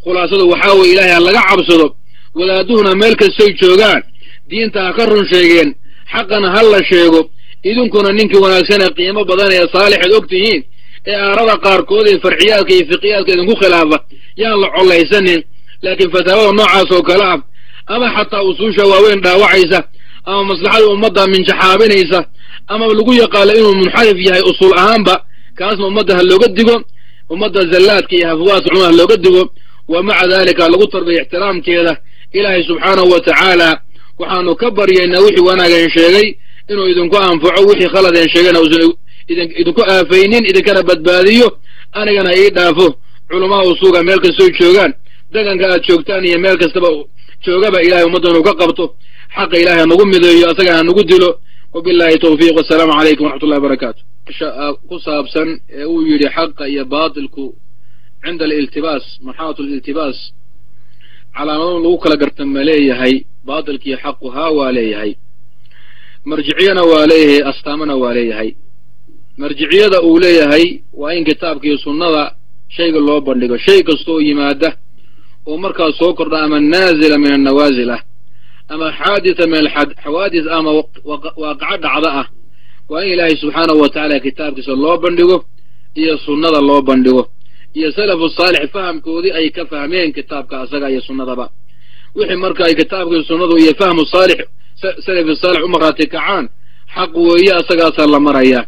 khulaasadu waxaa weeye ilaahay ha laga cabsado wadaaduhuna meel kastay joogaan diinta ha ka run sheegeen xaqana ha la sheego idinkuna ninkii wanaagsan ee qiimo badan ee saalixeed og tihiin ee aarada qaarkood ee farciyaadka iyo fiqiyaadka idinku khilaafa yaan la collaysanin laakiin fataawada noocaas oo kale ah ama xataa usuusha waaweyn dhaawacaysa ama maslaxada ummadda minjaxaabinaysa ama lagu yaqaano inuu munxarif yahay usuul ahaanba kaasna ummadda ha looga digo ummadda zallaadka iyo hafawaadka cumar ha looga digo wa maca daalika lagu tarbiya ixtiraamkeeda ilaahay subxaanahu wa tacaala waxaanu ka baryaynaa wixii wanaageen sheegay inuu idinku anfaco wixii khaladeen sheegayna uusan idinku aafaynin idinkana badbaadiyo anigana ii dhaafo culamaa usuuga meel kastoo joogaan deganka aad joogtaan iyo meel kastaba joogaba ilahay ummadda inuu ka qabto xaqa ilahay hanagu mideeyo asagana hanagu dilo wabillahi tawfiiq wasalaamu calaykum waraxmat ullahi barakaatu ku saabsan ee uu yidhi xaqa iyo baatilku cinda aliltibaas marxalatu aliltibaas calaamado lagu kala garta ma leeyahay baatilka iyo xaqu haa waa leeyahay marjiciyana waa leeyahay astaamana waa leeyahay marjiciyada uu leeyahay waa in kitaabka iyo sunnada shayga loo bandhigo shay kastooo yimaada oo markaas soo kordha ama naazila min annawaasil ah ama xaaditha min alxawaadis ama waaqaco dhacda ah waa in ilaahay subxaanahu wa tacaala kitaabkiisa loo bandhigo iyo sunnada loo bandhigo iyo salafu saalix fahamkoodii ay ka fahmeen kitaabka asaga iyo sunnadaba wixii marka ay kitaabka iyo sunnadu iyo fahmu saalix salafi saalix u markhaati kacaan xaq weeye asagaasaa la marayaa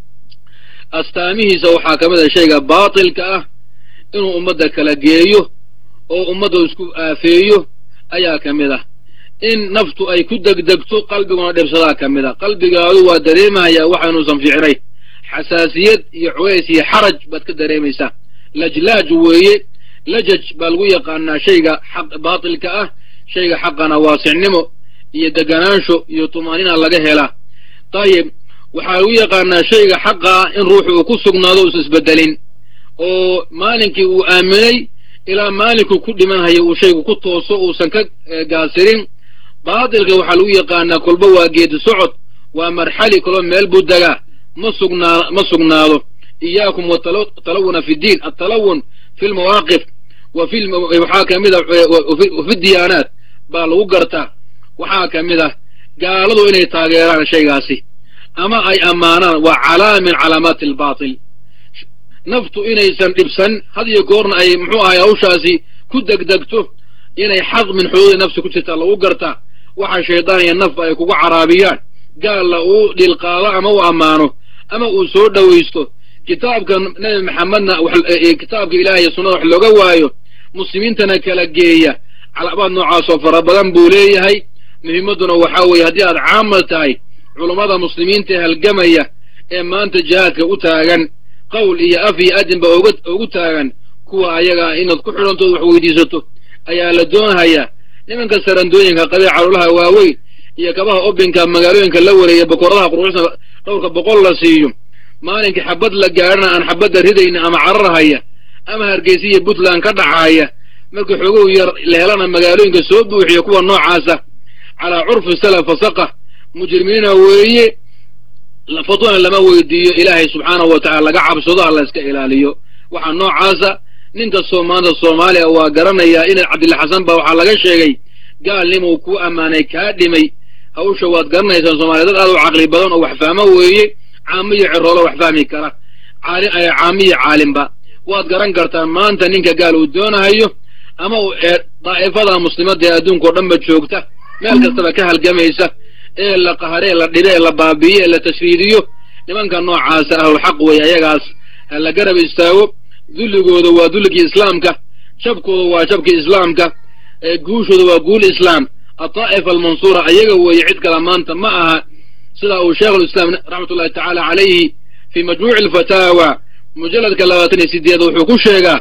astaamihiisa waxaa ka mid a shayga baatilka ah inuu ummadda kala geeyo oo ummadda isku aafeeyo ayaa ka mid ah in naftu ay ku degdegto qalbiguna dhibsadaa ka mid a qalbigaadu waa dareemahayaa waxa inuusan fiicnay xasaasiyad iyo cuways iyo xaraj baad ka dareemaysaa lajlaaj weeye lajaj baa lagu yaqaanaa shayga xaq baatilka ah shayga xaqana waasicnimo iyo deganaansho iyo tumaanina laga helaa dayib waxaa lagu yaqaanaa shayga xaqa ah in ruuxu uu ku sugnaado uusan isbedelin oo maalinkii uu aaminay ilaa maalinkuu ku dhimanhayo uu shaygu ku tooso uusan ka gaasirin baatilka waxaa lagu yaqaanaa kolba waa geedi socod waa marxali kolba meel buu degaa ma sugnaa ma sugnaado iyaakum watalawuna fi ddiin altalawun fi lmawaaqif wa fi waxaa ka mid a wafi diyaanaat baa lagu gartaa waxaa ka mid ah gaaladu inay taageeraan shaygaasi ama ay ammaanaan waa calaama min calaamaati albaatil naftu inaysan dhibsan had iyo goorna ay muxuu ahay hawshaasi ku degdegto inay xaq min xuduudi nafsi ku jirtaa lagu gartaa waxa shaydaan iyo nafba ay kuga caraabiyaan gaalla uu dhilqaado ama u ammaano ama uu soo dhowaysto kitaabka nebi maxamedna kitaabka ilaah iyo sunnada wax looga waayo muslimiintana kala geeya calaabaad noocaasoo fara badan buu leeyahay muhimmadduna waxaa weeye haddii aad caamal tahay culummada muslimiinta ee halgamaya ee maanta jihaadka u taagan qowl iyo af iyo adinba ugu taagan kuwa ayagaa inaad ku xidhantood wax weydiisato ayaa la doonahayaa nimanka sarandooyinka qabee calulaha waaweyn iyo kabaha obinka magaalooyinka la wareeya bokoradaha quruxsan dhowrka boqol la siiyo maalinkii xabad la gaadhana aan xabadda ridayna ama cararhaya ama hargeysa iyo puntland ka dhacaya markii xogow yar la helana magaalooyinka soo buuxiya kuwa noocaasa calaa curfi salaf fasaqa mujrimiina weeye fatwana lama weydiiyo ilaahay subxaanahu wa tacala laga cabsado ha la iska ilaaliyo waxaa noocaasa nin kastoo maanta soomaaliya waa garanayaa in cabdilla xasan baa waxaa laga sheegay gaalnimuu ku ammaanay kaa dhimay hawsha waad garanaysaan soomaaliya dad aad u caqli badan oo wax fahmo weeye caamiyo ciroolo wax fahmi kara caamiyo caalimba waad garan kartaan maanta ninka gaal uu doonahayo ama daa'ifada muslimadda ee adduunka o dhanba joogta meel kastaba ka halgamaysa ee la qahare ee la dhibe ee la baabi'iyo ee la tashriidiyo nimanka noocaasa ahlulxaq weeye ayagaas ha la garab istaago dulligooda waa dulligii islaamka jabkooda waa jabkii islaamka guushooda waa guul islaam adaa'ifa almansuura ayaga weeye cid kale maanta ma aha sida uu sheikhulislaam raxmatullahi tacaala calayhi fii majmuuci alfataawa mujalladka labaatan iyo sideed wuxuu ku sheegaa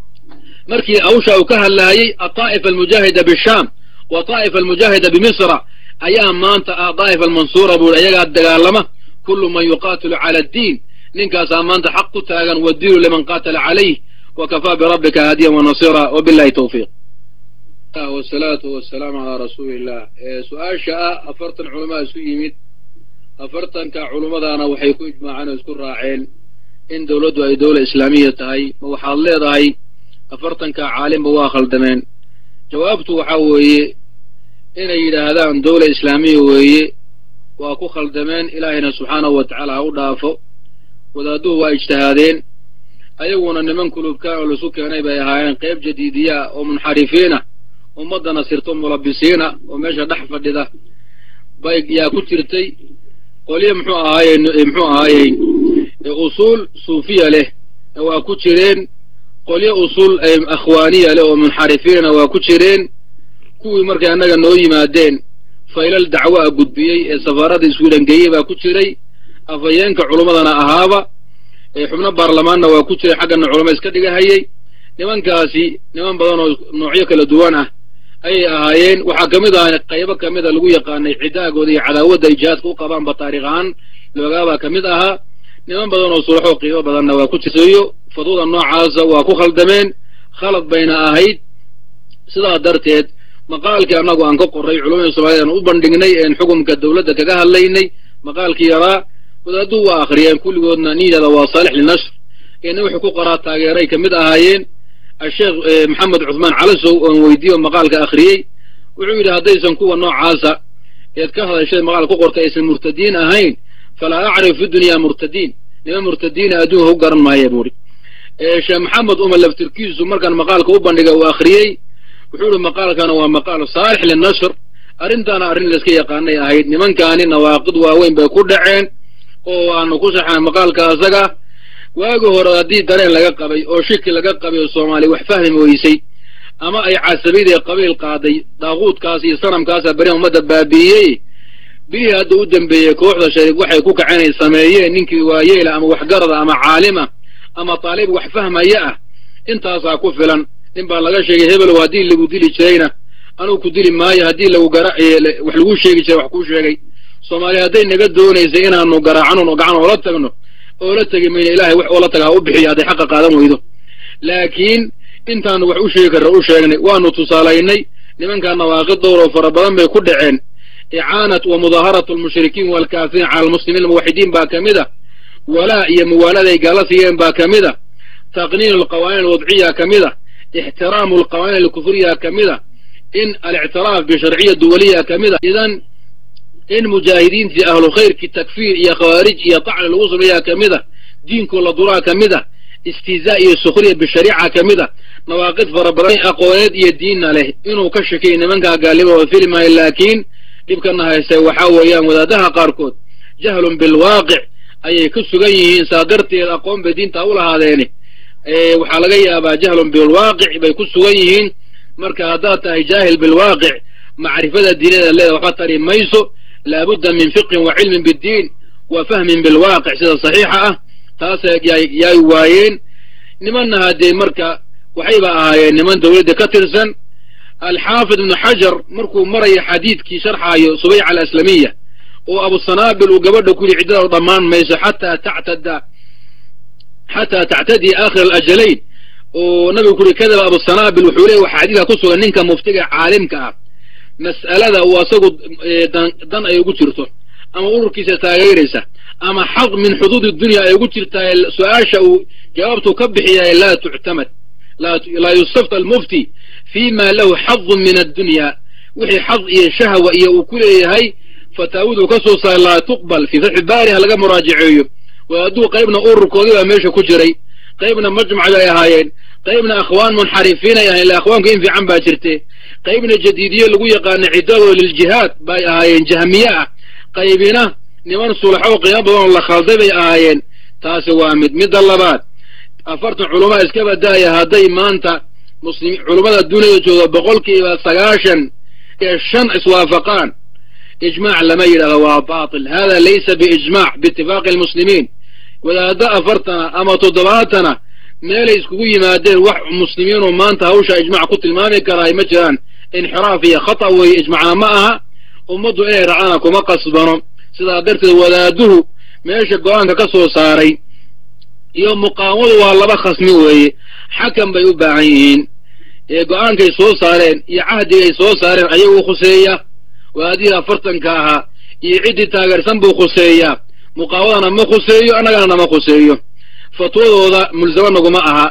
markii awsha uu ka hadlaayey adaa'ifa almujaahida bishaam wa daa'ifa almujaahida bimisra ayaa maanta ah daa'ifa almansuura buuri ayagaa dagaalama kullu man yuqaatilu cala addiin ninkaasaa maanta xaq ku taagan wadiilu liman qaatala calayh wa kafaa birabbika haadiyan wanasira wabillahi tawfiiq wasalaatu wasalaamu calaa rasuuli illah su-aasha ah afartan culamaa isu yimid afartanka culummadaana waxay ku ijmaaceen oo isku raaceen in dowladdu ay dowla islaamiya tahay ma waxaad leedahay afartanka caalimba waa khaldameen jawaabtu waxaa weeye inay yidhaahdaan dowla islaamiya weeye waa ku khaldameen ilaahayna subxaanahu wa tacaala ha u dhaafo wadaaduhu waa ijtihaadeen ayaguna niman kulubkaan oo laisu keenay bay ahaayeen qayb jadiidiya ah oo munxarifiina ummaddana sirto mulabisiina oo meesha dhex fadhida bay yaa ku jirtay qolyo muxuu ahaaye muxuu ahaayey usuul suufiya leh waa ku jireen qolyo usuul akhwaaniya leh oo munxarifiinana waa ku jireen kuwii markay annaga noo yimaadeen faylal dacwo a gudbiyey ee safaarada iswiilangeeyey baa ku jiray afhayeenka culummadana ahaaba xubno baarlamaanna waa ku jiray xaggana culamo iska dhigahayey nimankaasi niman badan oo noocyo kala duwan ah ayay ahaayeen waxaa ka mid ahaa qaybo ka mida lagu yaqaanay cidaagooda iyo cadaawadda ay jihaadka u qabaanba taarikh ahaan loogaabaa ka mid ahaa niman badan oo sulaxoo qiimo badanna waa ku jirsayo fadwada noocaasa waa ku khaldameen khalad bayna ahayd sidaa darteed maqaalkii annagu aan ka qorray culamada soomaaliyed aan u bandhignay een xukumka dowladda kaga hadlaynay maqaalkii yaraa wadaaduu waa akhriyeen kulligoodna nin yada waa saalix linashr eena wuxuu ku qoraa taageeray ka mid ahaayeen asheekh maxamed cuthmaan calasow oon weydiiyo maqaalka akhriyey wuxuu yidhi haddaysan kuwa noocaasa eed ka hadashay maqaal ku qortay aysan murtadiin ahayn falaa acrif fi dunyaa murtadiin niman murtadiina adduunka ku garan maaya buuhi sheekh maxamed uma laftirkiisu markaan maqaalka u bandhiga uu akhriyey wuxuu ihi maqaalkana waa maqaal saalix linashr arrintaana arrin layska yaqaanay ahayd nimankaani nawaaqid waaweyn bay ku dhaceen oo waanu ku saxnay maqaalka asaga waagi hore haddii dareen laga qabay oo shiki laga qabay oo soomaaliya wax fahmi weysay ama ay casabidii qabiil qaaday daaquudkaas iyo sanamkaasa beri ummadda baabi'iyey bilihii hadda u dembeeyey kooxda shariif waxay ku kaceen ay sameeyeen ninkii waayeela ama waxgarada ama caalima ama taalib wax fahmaya ah intaasaa ku filan nin baa laga sheegay hebelow haddii lagu dili jirayna anuu ku dili maayo haddii lagu gara wax lagu sheegi jiray wax kuu sheegay soomaaliya hadday naga doonaysay inaanu garaacano gacan oola tagno oola tegi mayna ilahay wax oola taga ha u bixiyo hadday xaqa qaadan weydo laakiin intaanu wax u sheegi karra u sheegnay waanu tusaalaynay nimankaa nawaaqid dowroo fara badan bay ku dhaceen icaanat wa mudaaharatu almushrikiin waalkaafiriin cala almuslimiin almuwaxidiin baa ka mid a walaa iyo muwaalada ay gaala siiyeen baa ka mid a taqniin alqawaaniin alwadciya ka mid a ixtiraamu alqawaaniin alkufriya ka mid a in alictiraaf bisharciya duwaliya ka mid a idan in mujaahidiintii ahlu khayrkii takfiir iyo khawaarij iyo tacni lagu sameeyaa ka mid a diinkoo la duraa ka mid a istihzaa iyo sukhriya bishariica ka mid a nawaaqid fara badan aqooneed iyo diinna leh inuu ka shakiyay nimankaa gaalnimo oo fili maayo laakiin dhibkana haystay waxaa weeyaan wadaadaha qaarkood jahlun bilwaaqic ayay ku sugan yihiin saa darteed aqoon bay diinta u lahaadeeni waxaa laga yaabaa jahlun bilwaaqic bay ku sugan yihiin marka haddaad tahay jaahil bilwaaqic macrifada diinada leeda waxba tari mayso laabudda min fiqhin wa cilmin biddiin wa fahmin bilwaaqic sida saxiixa ah taas yaay waayeen nimanna haddee marka waxayba ahaayeen niman dowladda ka tirsan alxaafid ibnu xajar markuu maraya xadiidkii sharxaayo subayca alaslamiya oo abusanaabil uu gabadha ku yidhi ciddada dhammaan mayso xataa tactada xataa tactadii aakhir alajalayn oo nabigu ku yidhi kadaba abusanaabil wuxuu leeya waxa xadiidka ku sugan ninka muftiga caalimka ah mas'alada uu asagu dan ay ugu jirto ama ururkiisa taageeraysa ama xaq min xuduudi dunya ay ugu jirtaa su-aasha uu jawaabtu ka bixiyaay laa tuctamad laa yustafta almufti fi ma lahu xadun min addunya wixii xad iyo shahwa iyo uu ku leeyahay fataawiduu ka soo saaray laa tuqbal fii fatxi baari ha laga muraajaceeyo wadaaduu qaybna ururkoodii baa meesha ku jiray qaybna majmac bay ahaayeen qaybna akhwaan munxarifiin ay ahayen illa akhwaanku in fiican baa jirte qaybna jadiidiye lagu yaqaana ciddadoo liljihaad bay ahaayeen jahmiye ah qaybina niman sulaxoo qiimo badan oo la khalday bay ahaayeen taasi waa mid midda labaad afartan culamaa iska badaaya hadday maanta muslim culummada duniyada jooga boqolkiiba sagaashan iyo shan iswaafaqaan ijmaac lama yidhahdo waa baatil hada laysa biijmaac biitifaaqi almuslimiin wadaaddo afartana ama toddobaatana meelay iskugu yimaadeen wax muslimiinoo maanta hawsha ijmac ku tilmaami karaay ma jiraan inxiraaf iyo khata weeye ijmacna ma aha ummaddu inay racdana kuma qasbano sidaa darteed wadaaduhu meesha go-aanka ka soo saaray iyo muqaawamadu waa laba khasmi weeye xakam bay u baahan yihiin ee go-aankay soo saareen iyo cahdigay soo saareen ayagu khuseeya wadaadihii afartanka ahaa iyo ciddii taageersan buu khuseeyaa muqaawadana ma khuseeyo annagana nama khuseeyo fatwadooda mulsamo naguma aha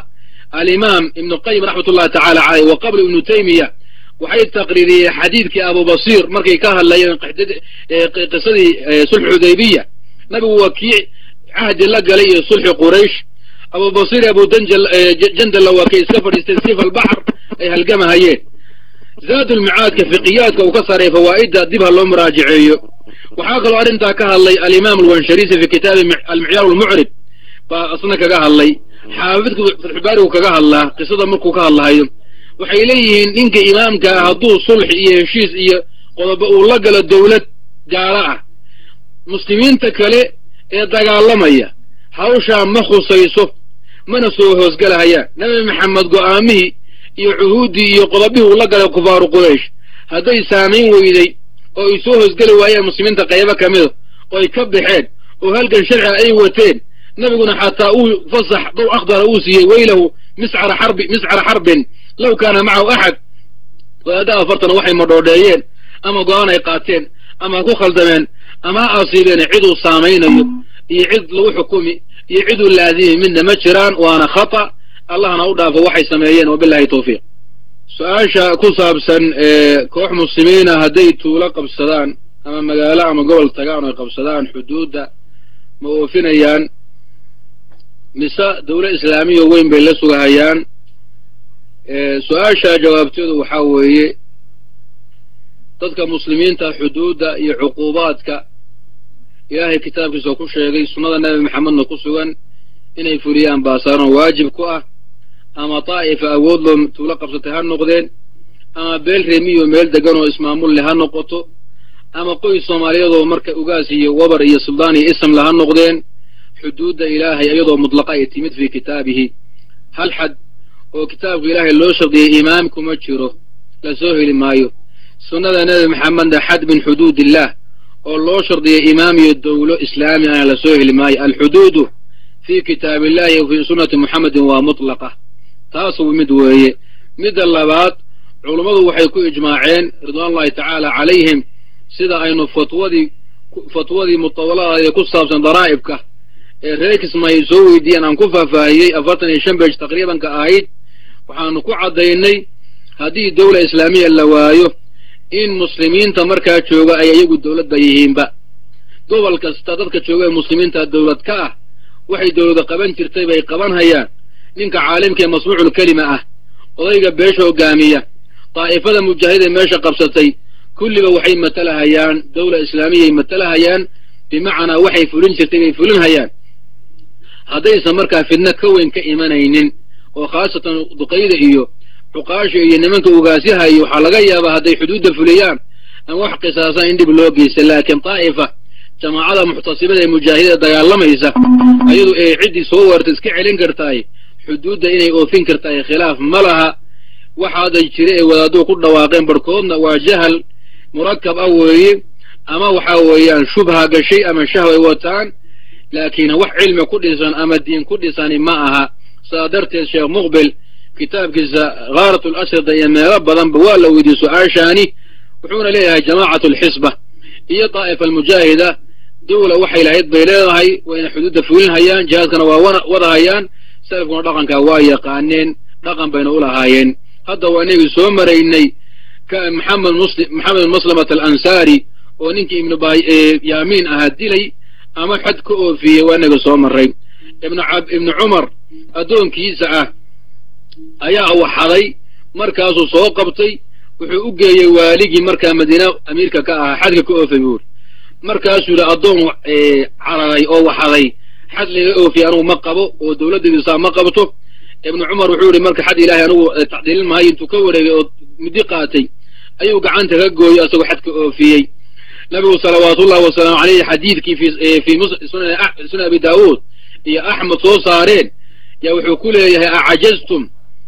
alimaam ibnu qayim raxmat ullahi tacala caleyh wa qabla ibnu taymiya waxay taqriiriyeen xadiidkii abubasiir markay ka hadlayeen qisadii sulxu xudaybiya nabigu waa kii cahdi la galay iyo sulxi quraysh abubasiir abu jandalla waa kay iska fadhiisteen sifa albaxr ay halgamahayeen zaadulmicaadka fiqiyaadka uu ka saaray fawaa'idda dib ha loo muraajaceeyo waxaa kaloo arrintaa ka hadlay alimaam alwansharisi fi kitaabi almicyaar almucrib baa asna kaga hadlay xaafidku fatxubaarigu kaga hadlaa qisada markuu ka hadlahayo waxay leeyihiin ninka imaamka ah hadduu sulx iyo heshiis iyo qodobo uu la galo dowlad gaalo ah muslimiinta kale ee dagaalamaya hawshaa ma khusayso mana soo hoosgelahayaan nabi maxamed go'aamihii iyo cuhuuddii iyo qodobihii uu la galay kufaaru quraysh hadday saamayn weyday oo ay soo hoosgeli waayeen muslimiinta qaybo ka mida oo ay ka baxeen oo halgan sharciga ay wateen nabiguna xataa uu fasax dow akhdara uu siiyey weylahu miscara xarbi miscara xarbin low kaana macahu axad wadaadda afartana waxay madhoodheeyeen ama go-aan ay qaateen ama ku khaldameen ama ha asiibeen ciduu saamaynayo iyo cid lagu xukumi iyo ciduu laazimi midna ma jiraan waana khata allahna u dhaafo waxay sameeyeen wabilahi tawfiiq su-aasha ku saabsan koox muslimiina hadday tuulo qabsadaan ama magaalo ama gobol tagaan oy qabsadaan xuduudda ma oofinayaan mise dawla islaamiya weyn bay la sugahayaan su-aasha jawaabteedu waxaa weeye dadka muslimiinta xuduudda iyo cuquubaadka ilaahay kitaabkiisa ku sheegay sunnada nebi maxamedna ku sugan inay fuliyaan baasaaran waajib ku ah ama daa'ifa awood loo tuulo qabsatay ha noqdeen ama beel reemiyo meel degan oo ismaamulle ha noqoto ama qoys soomaaliyaedoo marka ugaas iyo wabar iyo suldaan iyo ismle ha noqdeen xuduudda ilaahay iyadoo mudlaqa ay timid fii kitaabihi hal xad oo kitaabka ilaahay loo shardiyay imaam kuma jiro la soo heli maayo sunnada nebi maxamedna xad min xuduud illah oo loo shardiyay imaam iyo dowlo islaami ana la soo heli maayo alxuduudu fii kitaabillahi wa fii sunnati muxamedin waa mutlaqa taasuu mid weeye midda labaad culummadu waxay ku ijmaaceen ridwaanullahi tacaala calayhim sida aynu fatwadii fatwadii mutawaladaada ku saabsan daraa'ibka ee reer kismaayo soo weydiiyeen aan ku faahfaahiyey afartan iyo shan beej taqriibanka ahayd waxaanu ku caddaynay haddii dowla islaamiya la waayo in muslimiinta markaa jooga ay iyagu dowladba yihiinba gobol kasta dadka jooga ee muslimiinta dowlad ka ah waxay dowlada qaban jirtay bay qaban hayaan ninka caalimka ee masmuucul kelima ah odayga beesha hogaamiya daa'ifada mujaahidee meesha qabsatay kulliba waxay matalahayaan dowla islaamiyay matalahayaan bimacnaa waxay fulin jirtay bay fulin hayaan haddaysan markaa fidno ka weyn ka imanaynin oo khaasatan duqayda iyo cuqaasha iyo nimanka ugaasyahayo waxaa laga yaabaa hadday xuduudda fuliyaan ama wax qisaasaan in dhib loo geysta laakiin daa'ifa jamaacada muxtasibada ee mujaahidada dagaalamaysa ayadu ee ciddii soo weerta iska celin kartaay xuduudda inay oofin kartaay khilaaf ma laha waxaaday jira ee wadaaduu ku dhawaaqeen barhkoodna waa jahal murakab ah weeye ama waxaa weeyaan shubha gashay ama shahw ay wataan laakiin wax cilmi ku dhisan ama diin ku dhisani ma aha sidaa darteed sheekh muqbil kitaabkiisa khaarat lasrida iyo meelo badanba waa la weydiiyey su-aashaani wuxuuna leeyahay jamaacatu alxisba iyo daa'ifa almujaahida dowla waxay lahayd bay leedahay wayna xuduudda fulin hayaan jihaadkana waa wada hayaan salafkuna dhaqankaa waa yaqaaneen dhaqan bayna u lahaayeen hadda waa inagii soo maraynay maxamed muslim maxamed maslamat alansaari oo ninkii ibnu yaamiin ahaa dilay ama xad ka oofiyey waa inaga soo maray ibnu cumar addoonkiisa ah ayaa waxaday markaasuu soo qabtay wuxuu u geeyey waaligii markaa madiina amiirka ka ahaa xadka ka oofay buuri markaasuu yidhi addoon cararay oo waxaday xad laga oofiye anugu ma qabo oo dowladdeedu saa ma qabto ibnu cumar wuxuu yidhi marka xad ilaahay anugu tacdiilin maayo intuu ka wareegay oo muddi qaatay ayuu gacanta ka gooyey asagoo xad ka oofiyey nabigu salawaatullahi wasalaamu caleyhi xadiidkii fii sunan abi daawuud iyo axmed soo saareen yaa wuxuu ku leeyahay acajaztum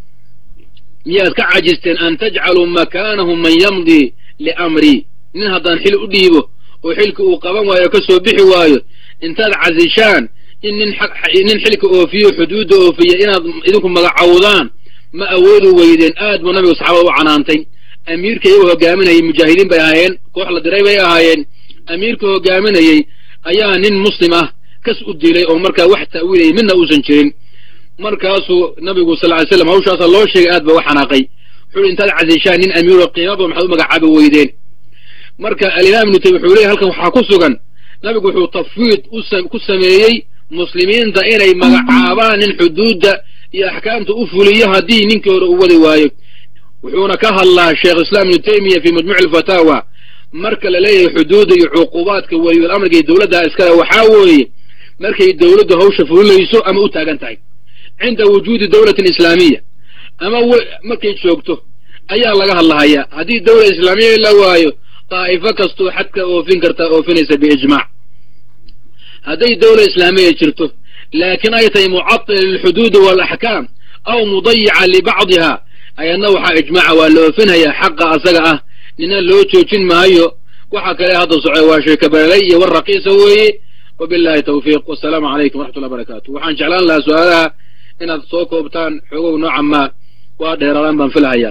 miyaad ka cajisteen an tajcaluu makaanahum man yamdii liamrii nin haddaan xil u dhiibo oo xilka uu qaban waayo ka soo bixi waayo intaad casishaan in nin xilka oofiyo xuduudda oofiya inaad idinku magacawdaan ma awoodi weydeen aad buu nabigu saxaabada u canaantay amiirka iyagoo hogaaminayay mujaahidiin bay ahaayeen koox la diray bay ahaayeen amiirka hogaaminayey ayaa nin muslim ah kas u dilay oo markaa wax ta'wiilayay midna uusan jirin markaasuu nabigu sal ly slam hawshaasa loo sheegay aad ba u xanaaqay wuxuu intaad casishaan nin amiiro qiimaba maxaad u magacaabi weydeen marka alimaam ibnu taymiya wuxuu leeyahy halkan waxaa ku sugan nabigu wuxuu tafwiid ku sameeyey muslimiinta inay magacaabaan nin xuduudda iyo axkaamta u fuliyo haddii ninkii hore u wadi waayo wuxuuna ka hadlaa sheekh islaam ibnu taymiya fii majmuuci alfataawa marka la leeyahay xuduudda iyo cuqubaadka weliyul amarka iyo dowladda iskale waxaa weeye markay dowladdu hawsha fulinayso ama u taagan tahay cinda wujuudi dowlatin islaamiya ama markay joogto ayaa laga hadlahayaa haddii dowla islaamiya la waayo daa'ifo kastoo xadka oofin kartaa oofinaysa biijmaac hadday dowla islaamiya jirto laakiin ay tahay mucatila lilxuduudi waalaxkaam aw mudayica libacdiha ayadna waxaa ijmaaca waa la oofinhayaa xaqa asaga ah nina loo joojin maayo waxa kale hadda socday waa sheekabalelay iyo war raqiisa weeye wabillahi tawfiiq wasalaamu calaykum waraxmatullahi barakatu waxaan jeclaan lahaa su-aalaha inaad soo koobtaan xoogow nooca maa waa dheeraadaan baan filahayaa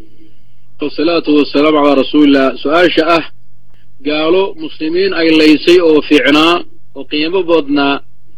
wasalaatu wasalaamu calaa rasuulillah su-aasha ah gaalo muslimiin ay laysay oo fiicnaa oo qiimo badnaa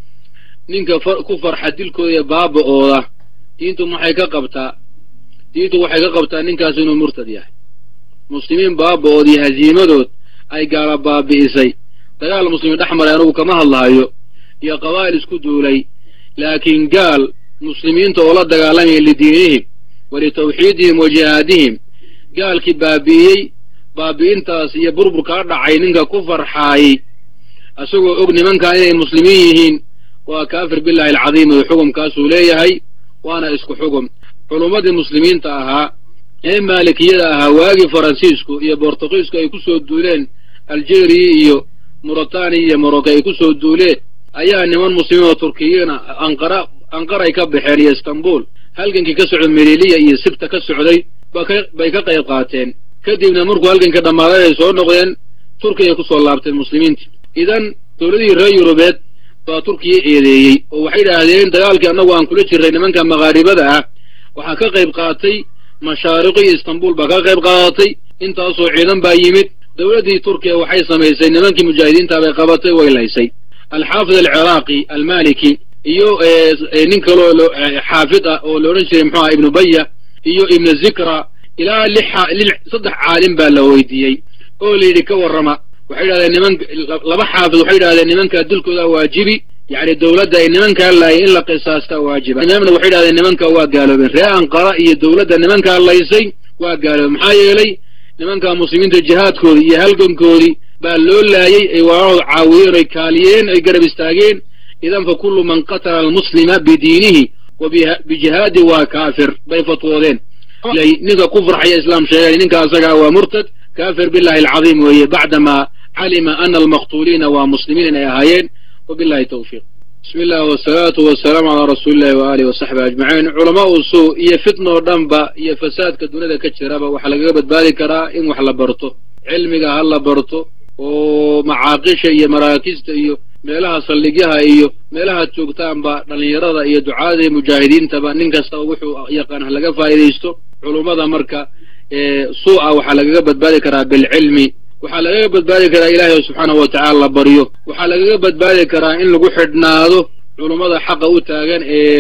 ninka ku farxa dilkooda iyo baaba'ooda diintu maxay ka qabtaa diintu waxay ka qabtaa ninkaas inuu murtad yahay muslimiin baaba'ood iyo hasiimadood ay gaala baabi'isay dagaal muslimiin dhex maray anugu kama hadlahayo iyo qabaa'il isku duulay laakiin gaal muslimiinta oo la dagaalamaya lidiinihim wa litawxiidihim wa jihaadihim gaalkii baabi'iyey baabi'intaas iyo burburkaa dhacay ninka ku farxaayey isagoo og nimankaa inay muslimiin yihiin waa kaafir billahi alcadiim oo xukumkaasuu leeyahay waana isku xugum culummadii muslimiinta ahaa ee maalikiyada ahaa waagii faransiisku iyo bortugiisku ay ku soo duuleen aljeeriya iyo muritaniya iyo morocco ay ku soo duuleen ayaa niman muslimiin oo turkiyiina anqara anqaray ka baxeen iyo istanbul halgankii ka socday meriliya iyo sibta ka socday bay ka qayb qaateen kadibna markuu halganka dhammaaday ay soo noqdeen turkiya ku soo laabteen muslimiinta idan dowladihii reer yurubeed baa turkiya eedeeyey oo waxay idhaahdeen dagaalkii annagu aan kula jirray nimanka maqaaribada ah waxaa ka qayb qaatay mashaariqi iyo istanbul baa ka qayb qaadatay intaasoo ciidan baa yimid dowladdii turkiya waxay samaysay nimankii mujaahidiinta bay qabatay way laysay alxaafid alciraaqi almaliki iyo nin kaloo xaafid ah oo la odhan jiray muxuu aha ibnu baya iyo ibnu zikra ilaa lix saddex caalim baa la weydiiyey oo la yidhi ka warrama waxay yidhahdeen niman laba xaafid waxay yidhahdeen nimankaa dilkooda waajibi yacni dowladda ay nimankaa laayay in la qisaastaa waajiba imaamna waxay yidhahdeen nimanka waa gaaloobeen ree anqara iyo dowladda nimankaa laysay waa gaaloobeen maxaa yeelay nimankaa muslimiinta jihaadkoodii iyo halgankoodii baa loo laayey ay walaalahooda caawiyeen ay kaaliyeen ay garab istaageen idan fa kullu man qatala almuslima bidiinihi wa bijihaadi waa kaafir bay fatwoodeen ninka ku farxaya islaam sheegay ninka asagaa waa murtad kaafir billahi alcadiim weeye bacdamaa calima ana almaqtuuliina waa muslimiin inay ahaayeen wabillahi tawfiiq bismi illah wasalaatu wasalaamu calaa rasuuli illahi waaalihi wasaxbi ajmaciin culamaa u suu iyo fitnoo dhanba iyo fasaadka duniyada ka jiraba waxaa lagaga badbaadi karaa in wax la barto cilmiga ha la barto oo macaaqisha iyo maraakista iyo meelaha saldhigyaha iyo meelaha joogtaanba dhallinyarada iyo ducaada iyo mujaahidiintaba nin kastaba wuxuu yaqaan ha laga faa'idaysto culummada marka suu-a waxaa lagaga badbaadi karaa bilcilmi waxaa lagaga badbaadi karaa ilaahay subxaanahu wa tacala la baryo waxaa lagaga badbaadi karaa in lagu xidhnaado culummada xaqa u taagan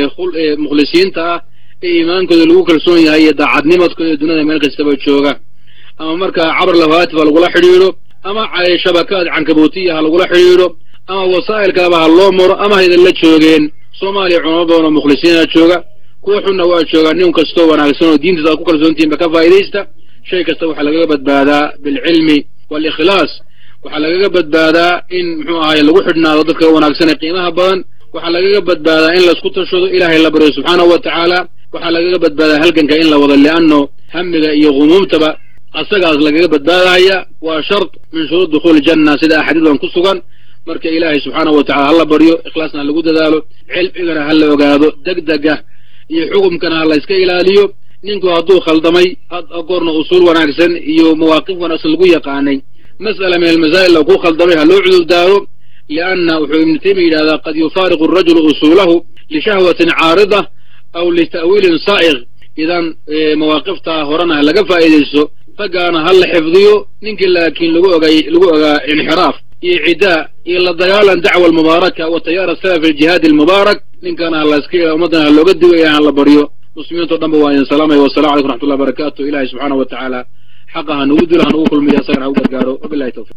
ee mukhlisiinta ah ee iimaankooda lagu kalsoon yahay iyo daacadnimadkooda duniyada meel kastaba jooga ama markaa cabr lafatif ha lagula xidhiidho ama shabakaad cankabuutiya ha lagula xidhiidho ama wasaa'il kaleba ha loo maro ama haydan la joogeen soomaaliya culamo badan oo mukhlisiina jooga kuwa xunna waa joogaa nin kastoo wanaagsan oo diintiisa aad ku kalsoontihinba ka faa'idaysta shay kasta waxaa lagaga badbaadaa bilcilmi walikhlaas waxaa lagaga badbaadaa in muxuu ahaye lagu xidhnaado dadka wanaagsan ee qiimaha badan waxaa lagaga badbaadaa in laisku tashado ilaahay la baryo subxaanahu wa tacaala waxaa lagaga badbaadaa halganka in la wado li'anno hamiga iyo humuumtaba asagaas lagaga badbaadahaya waa shart min shuruud dukhuuli janna sida axaadiidan ku sugan marka ilaahay subxaanahu wa tacala ha la baryo ikhlaasna ha lagu dadaalo cilmigana ha la ogaado degdega iyo xukumkana ha la iska ilaaliyo ninku hadduu khaldamay goorna usuul wanaagsan iyo mawaaqif wanaagsan lagu yaqaanay mas'ala min almasaa'il oo ku khaldamay ha loo cudurdaaro lianna wuxuu ibnu taymiya yidhahdaa qad yufaariqu arajulu usuulahu lishahwatin caarida aw lita'wiilin saa'iq idan mawaaqiftaa horena ha laga faa'idaysto raggaana ha la xifdiyo ninkii laakiin lagu ogay lagu ogaa inxiraaf iyo cidaa iyo la dagaalan dacwa almubaaraka wa tayaara salaf aljihaadi almubaarak ninkana ha layska ummaddana ha looga digo ilahay ha la baryo muslimiinto dhan ba waa idin salaamaya wasalamu calaykum raxmatullahi barakatu ilahay subxaana wa tacaala xaqa ha nugu dilo ha nugu kulmiyo asagana ha u gargaaro wabilahi tawfiq